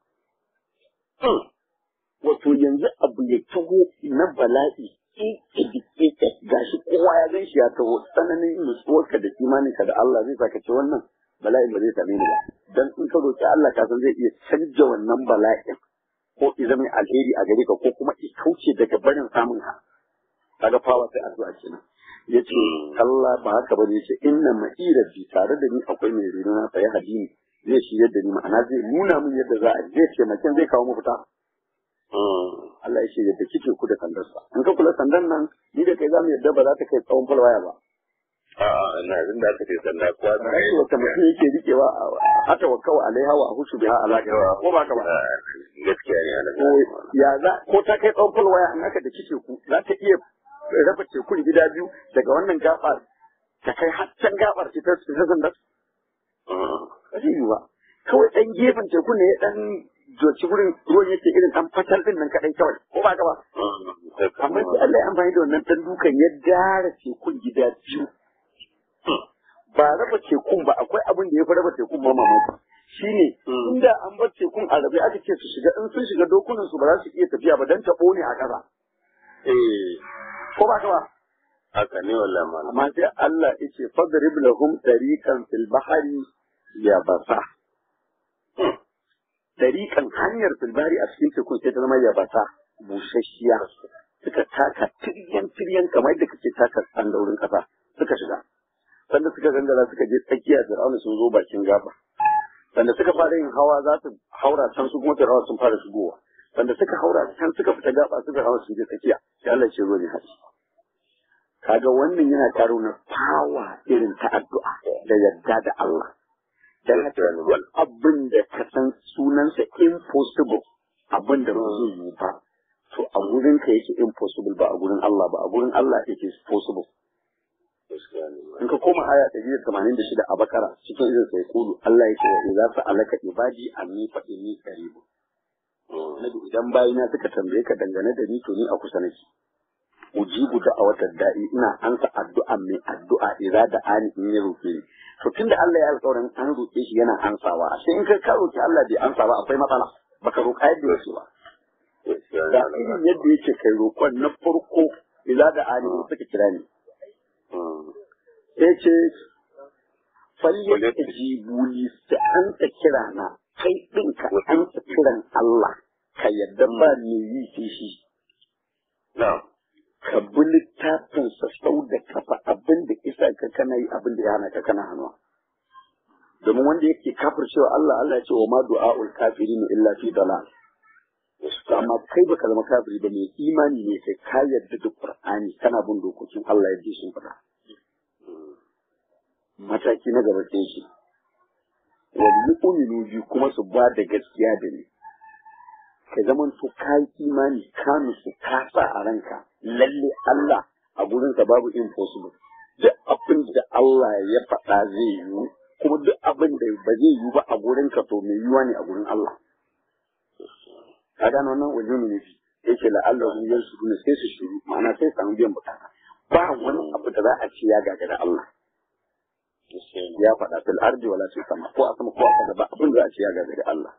wato yanzu abu ya taho na bala'i ƙiƙi gashi kowa ya gan shi ya taho tsananin nutsuwarka da imaninka da Allah zai saka ce wannan bala'in ba zai same ni ba dan in ka roki Allah ka san zai iya canja wannan bala'in ko i zama alheri a gare ka ko kuma i kauce daga barin samun ka kaga fawa sai addu'a kenan yace Allah ba haka bane yace inna ma'ira bi tare da ni akwai mai reno na sai hadini zai shi yadda ni ma'ana zai nuna min yadda za a zai ce makin zai kawo mafita Allah ya ce yadda kike ku da sandarsa in ka kula sandan nan ni da kai za mu yadda ba za ta kai tsawon falwaya ba A'a, ina jin da aka ce sanda kuwa ta Rashi wata mutum yake rikewa a hata wa kawai alaiha wa hushu biha alaƙa ko ba ka ba gaskiya ne ana ko ya za ko ta kai tsawon falwaya an haka da kike ku za ta iya raba tekun gida biyu daga wannan gabar ta kai har can gabar ta ta ta zandar ba zai yi ba kawai ɗan gefen tekun ne ya ɗan joci wurin ruwan yake irin ɗan fatal ɗin nan kaɗai kawai ko ba ka ba amma sai Allah ya amfani da wannan ɗan dukan ya dara tekun gida biyu ba raba tekun ba akwai abin da ya fi raba tekun ma mamaki shine inda an bar tekun a rabe aka ce su shiga in sun shiga dokunan su ba za su iya tafiya ba dan taɓo ne a ƙasa Eh, ko ba ka ba haka ne wallahi malam. amma sai Allah yace fadrib lahum tariqan fil bahri yabasa tariqan hanyar fil bahri a cikin tekun sai ta zama yabasa busasshiya suka taka tiryan tiryan kamar da kake taka tsandaurin kasa suka shiga sanda suka gangara suka je tsakiya Fir'auna sun zo bakin gaba sanda suka fara yin hawa za su haura can su kuma Fir'auna sun fara shigowa sanda suka haura can suka fita gaba suka hawa sun je tsakiya sai Allah ya ce zo ne haji kaga wannan yana karo na fawa irin ta addu'a da yadda da Allah dan haka wani abin da ka san sunansa impossible abin da ba zai yi ba to a gurin ka yake impossible ba a gurin Allah ba a gurin Allah yake possible in ka koma aya 186 a bakara cikin irin sai kulu Allah yake wa idza sa'alaka ibadi anni fa inni qarib nabi idan bayina suka tambaye ka dangane da ni to ni a kusa nake ujibu da a watan da'i ina ansa addu'a mai addu'a idza da ani in ya roke ni to tunda Allah ya alƙawarin an roke shi yana ansawa sai in kai ka roki Allah bai ansa ba akwai matsala baka roƙa yadda yake ba da irin yadda yake kai roƙon na farko idza da ani in suka kira ni sai ce falle ta jibuli ta an ta kira na kai ɗin ka an ta kiran Allah ka yadda ba me yi sai shi ka bi littafin sa sau da kafa abin da isa ka kana yi abin da ya hana ka kana hannuwa domin wanda yake kafir cewa Allah Allah ya ce wa ma du'a'ul kafirin illa fi dalal amma kai baka zama kafiri ba mai imani ne kai ka yarda da Qur'ani kana bin dokokin Allah yadda sun faɗa mataki na gaba sai shi wani uminu biyu kuma su ba da gaskiya da ni ka zaman to ka yi imani ka nusu ka sa a ranka lalle Allah a gurinsa babu impossible duk abin da Allah ya faɗa zai yiwu kuma duk abin da ba zai yiwu ba a gurinka to mai yiwuwa ne a gurin Allah ka gano wannan wajen ne fi yake la'allahu yansu ne sai su shiru ma'ana sai samu biyan bukata ba wani abu da za a ce ya gagara Allah ya faɗa fil ardi wala fil sama ko a sama ko a ƙasa ba abin da a ce ya gagari Allah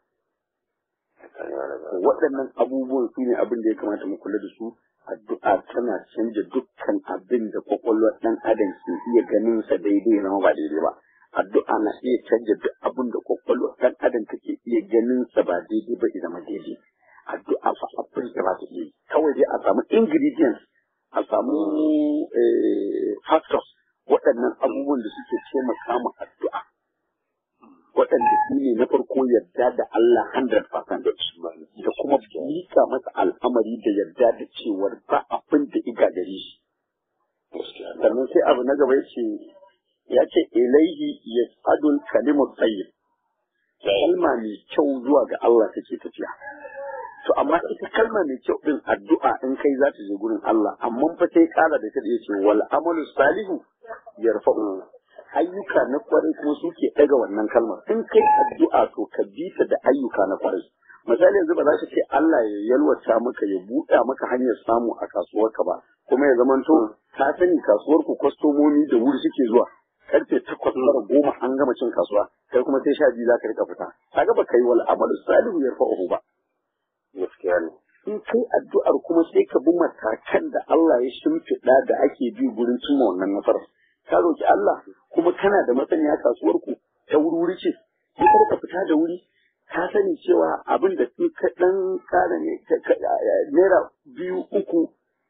waɗannan abubuwan su ne abin da ya kamata mu kula da su addu'a tana canja dukkan abin da kwakwalwar ɗan adam ke iya ganin sa daidai na ba daidai ba addu'a na iya canja duk abin da kwakwalwar ɗan adam take iya ganin sa ba daidai ba zama daidai addu'a fa abin da ba ta iya kawai dai a samu ingredients a samu factors waɗannan abubuwan da suke taimaka ma addu'a waɗanda su ne na farko yarda da Allah 100% da kuma mika masa al'amari da yarda da cewar ba abin da iga gare shi sannan sai abu na gaba yace ya ce ilaihi yas'adul kalimu tayyib kalma mai kyau zuwa ga Allah take tafiya to amma ita kalma mai kyau din addu'a in kai za ta je gurin Allah amma fa sai kara da ta yace wal amalu salihu yarfa'u ayyuka na kwarai kuma suke daga wannan kalmar in kai addu'a to ka bi ta da ayyuka na kwarai misali yanzu ba za ka ce Allah ya yalwata maka ya buɗa maka hanyar samu a kasuwarka ba kuma ya zamanto ka sani kasuwar ku kwastomomi da wuri suke zuwa karfe takwas tara goma an gama cin kasuwa kai kuma sai sha biyu za ka rika fita kaga ba kai wal amalu salihu yarfa'uhu ba gaskiya ne in kai addu'ar kuma sai ka bi matakan da Allah ya shimfiɗa da ake bi gurin cimma wannan nasarar ka roki Allah kuma kana da masaniya kasuwar ku ta wuri ce sai ka rika fita da wuri ka sani cewa abin da in ka dan kara ne naira biyu uku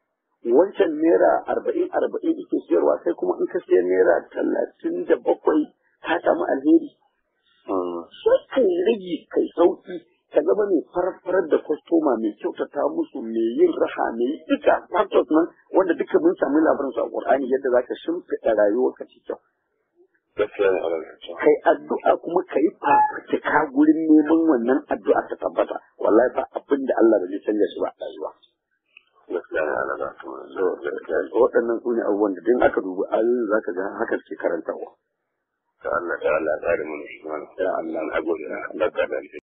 wancan naira arba'in arba'in ike siyarwa sai kuma in ka siya naira talatin da bakwai ka samu alheri sai kai rage kai sauki ka zama mai farfarar da kwastoma mai kyautata musu mai yin raha mai yi duka factors nan wanda duka mun samu labarin su a Qur'ani yadda zaka shimfiɗa rayuwar ka cikin gaskiya ne Allah ya kai addu'a kuma kai fafutuka gurin neman wannan addu'a ta tabbata wallahi ba abin da Allah ba zai canja shi ba a rayuwa gaskiya ne Allah ya so waɗannan su ne abubuwan da din aka dubi ayoyin zaka ga haka suke karantarwa ta Allah ta Allah ya tsare mu shi mana ya Allah na gode na Allah ka da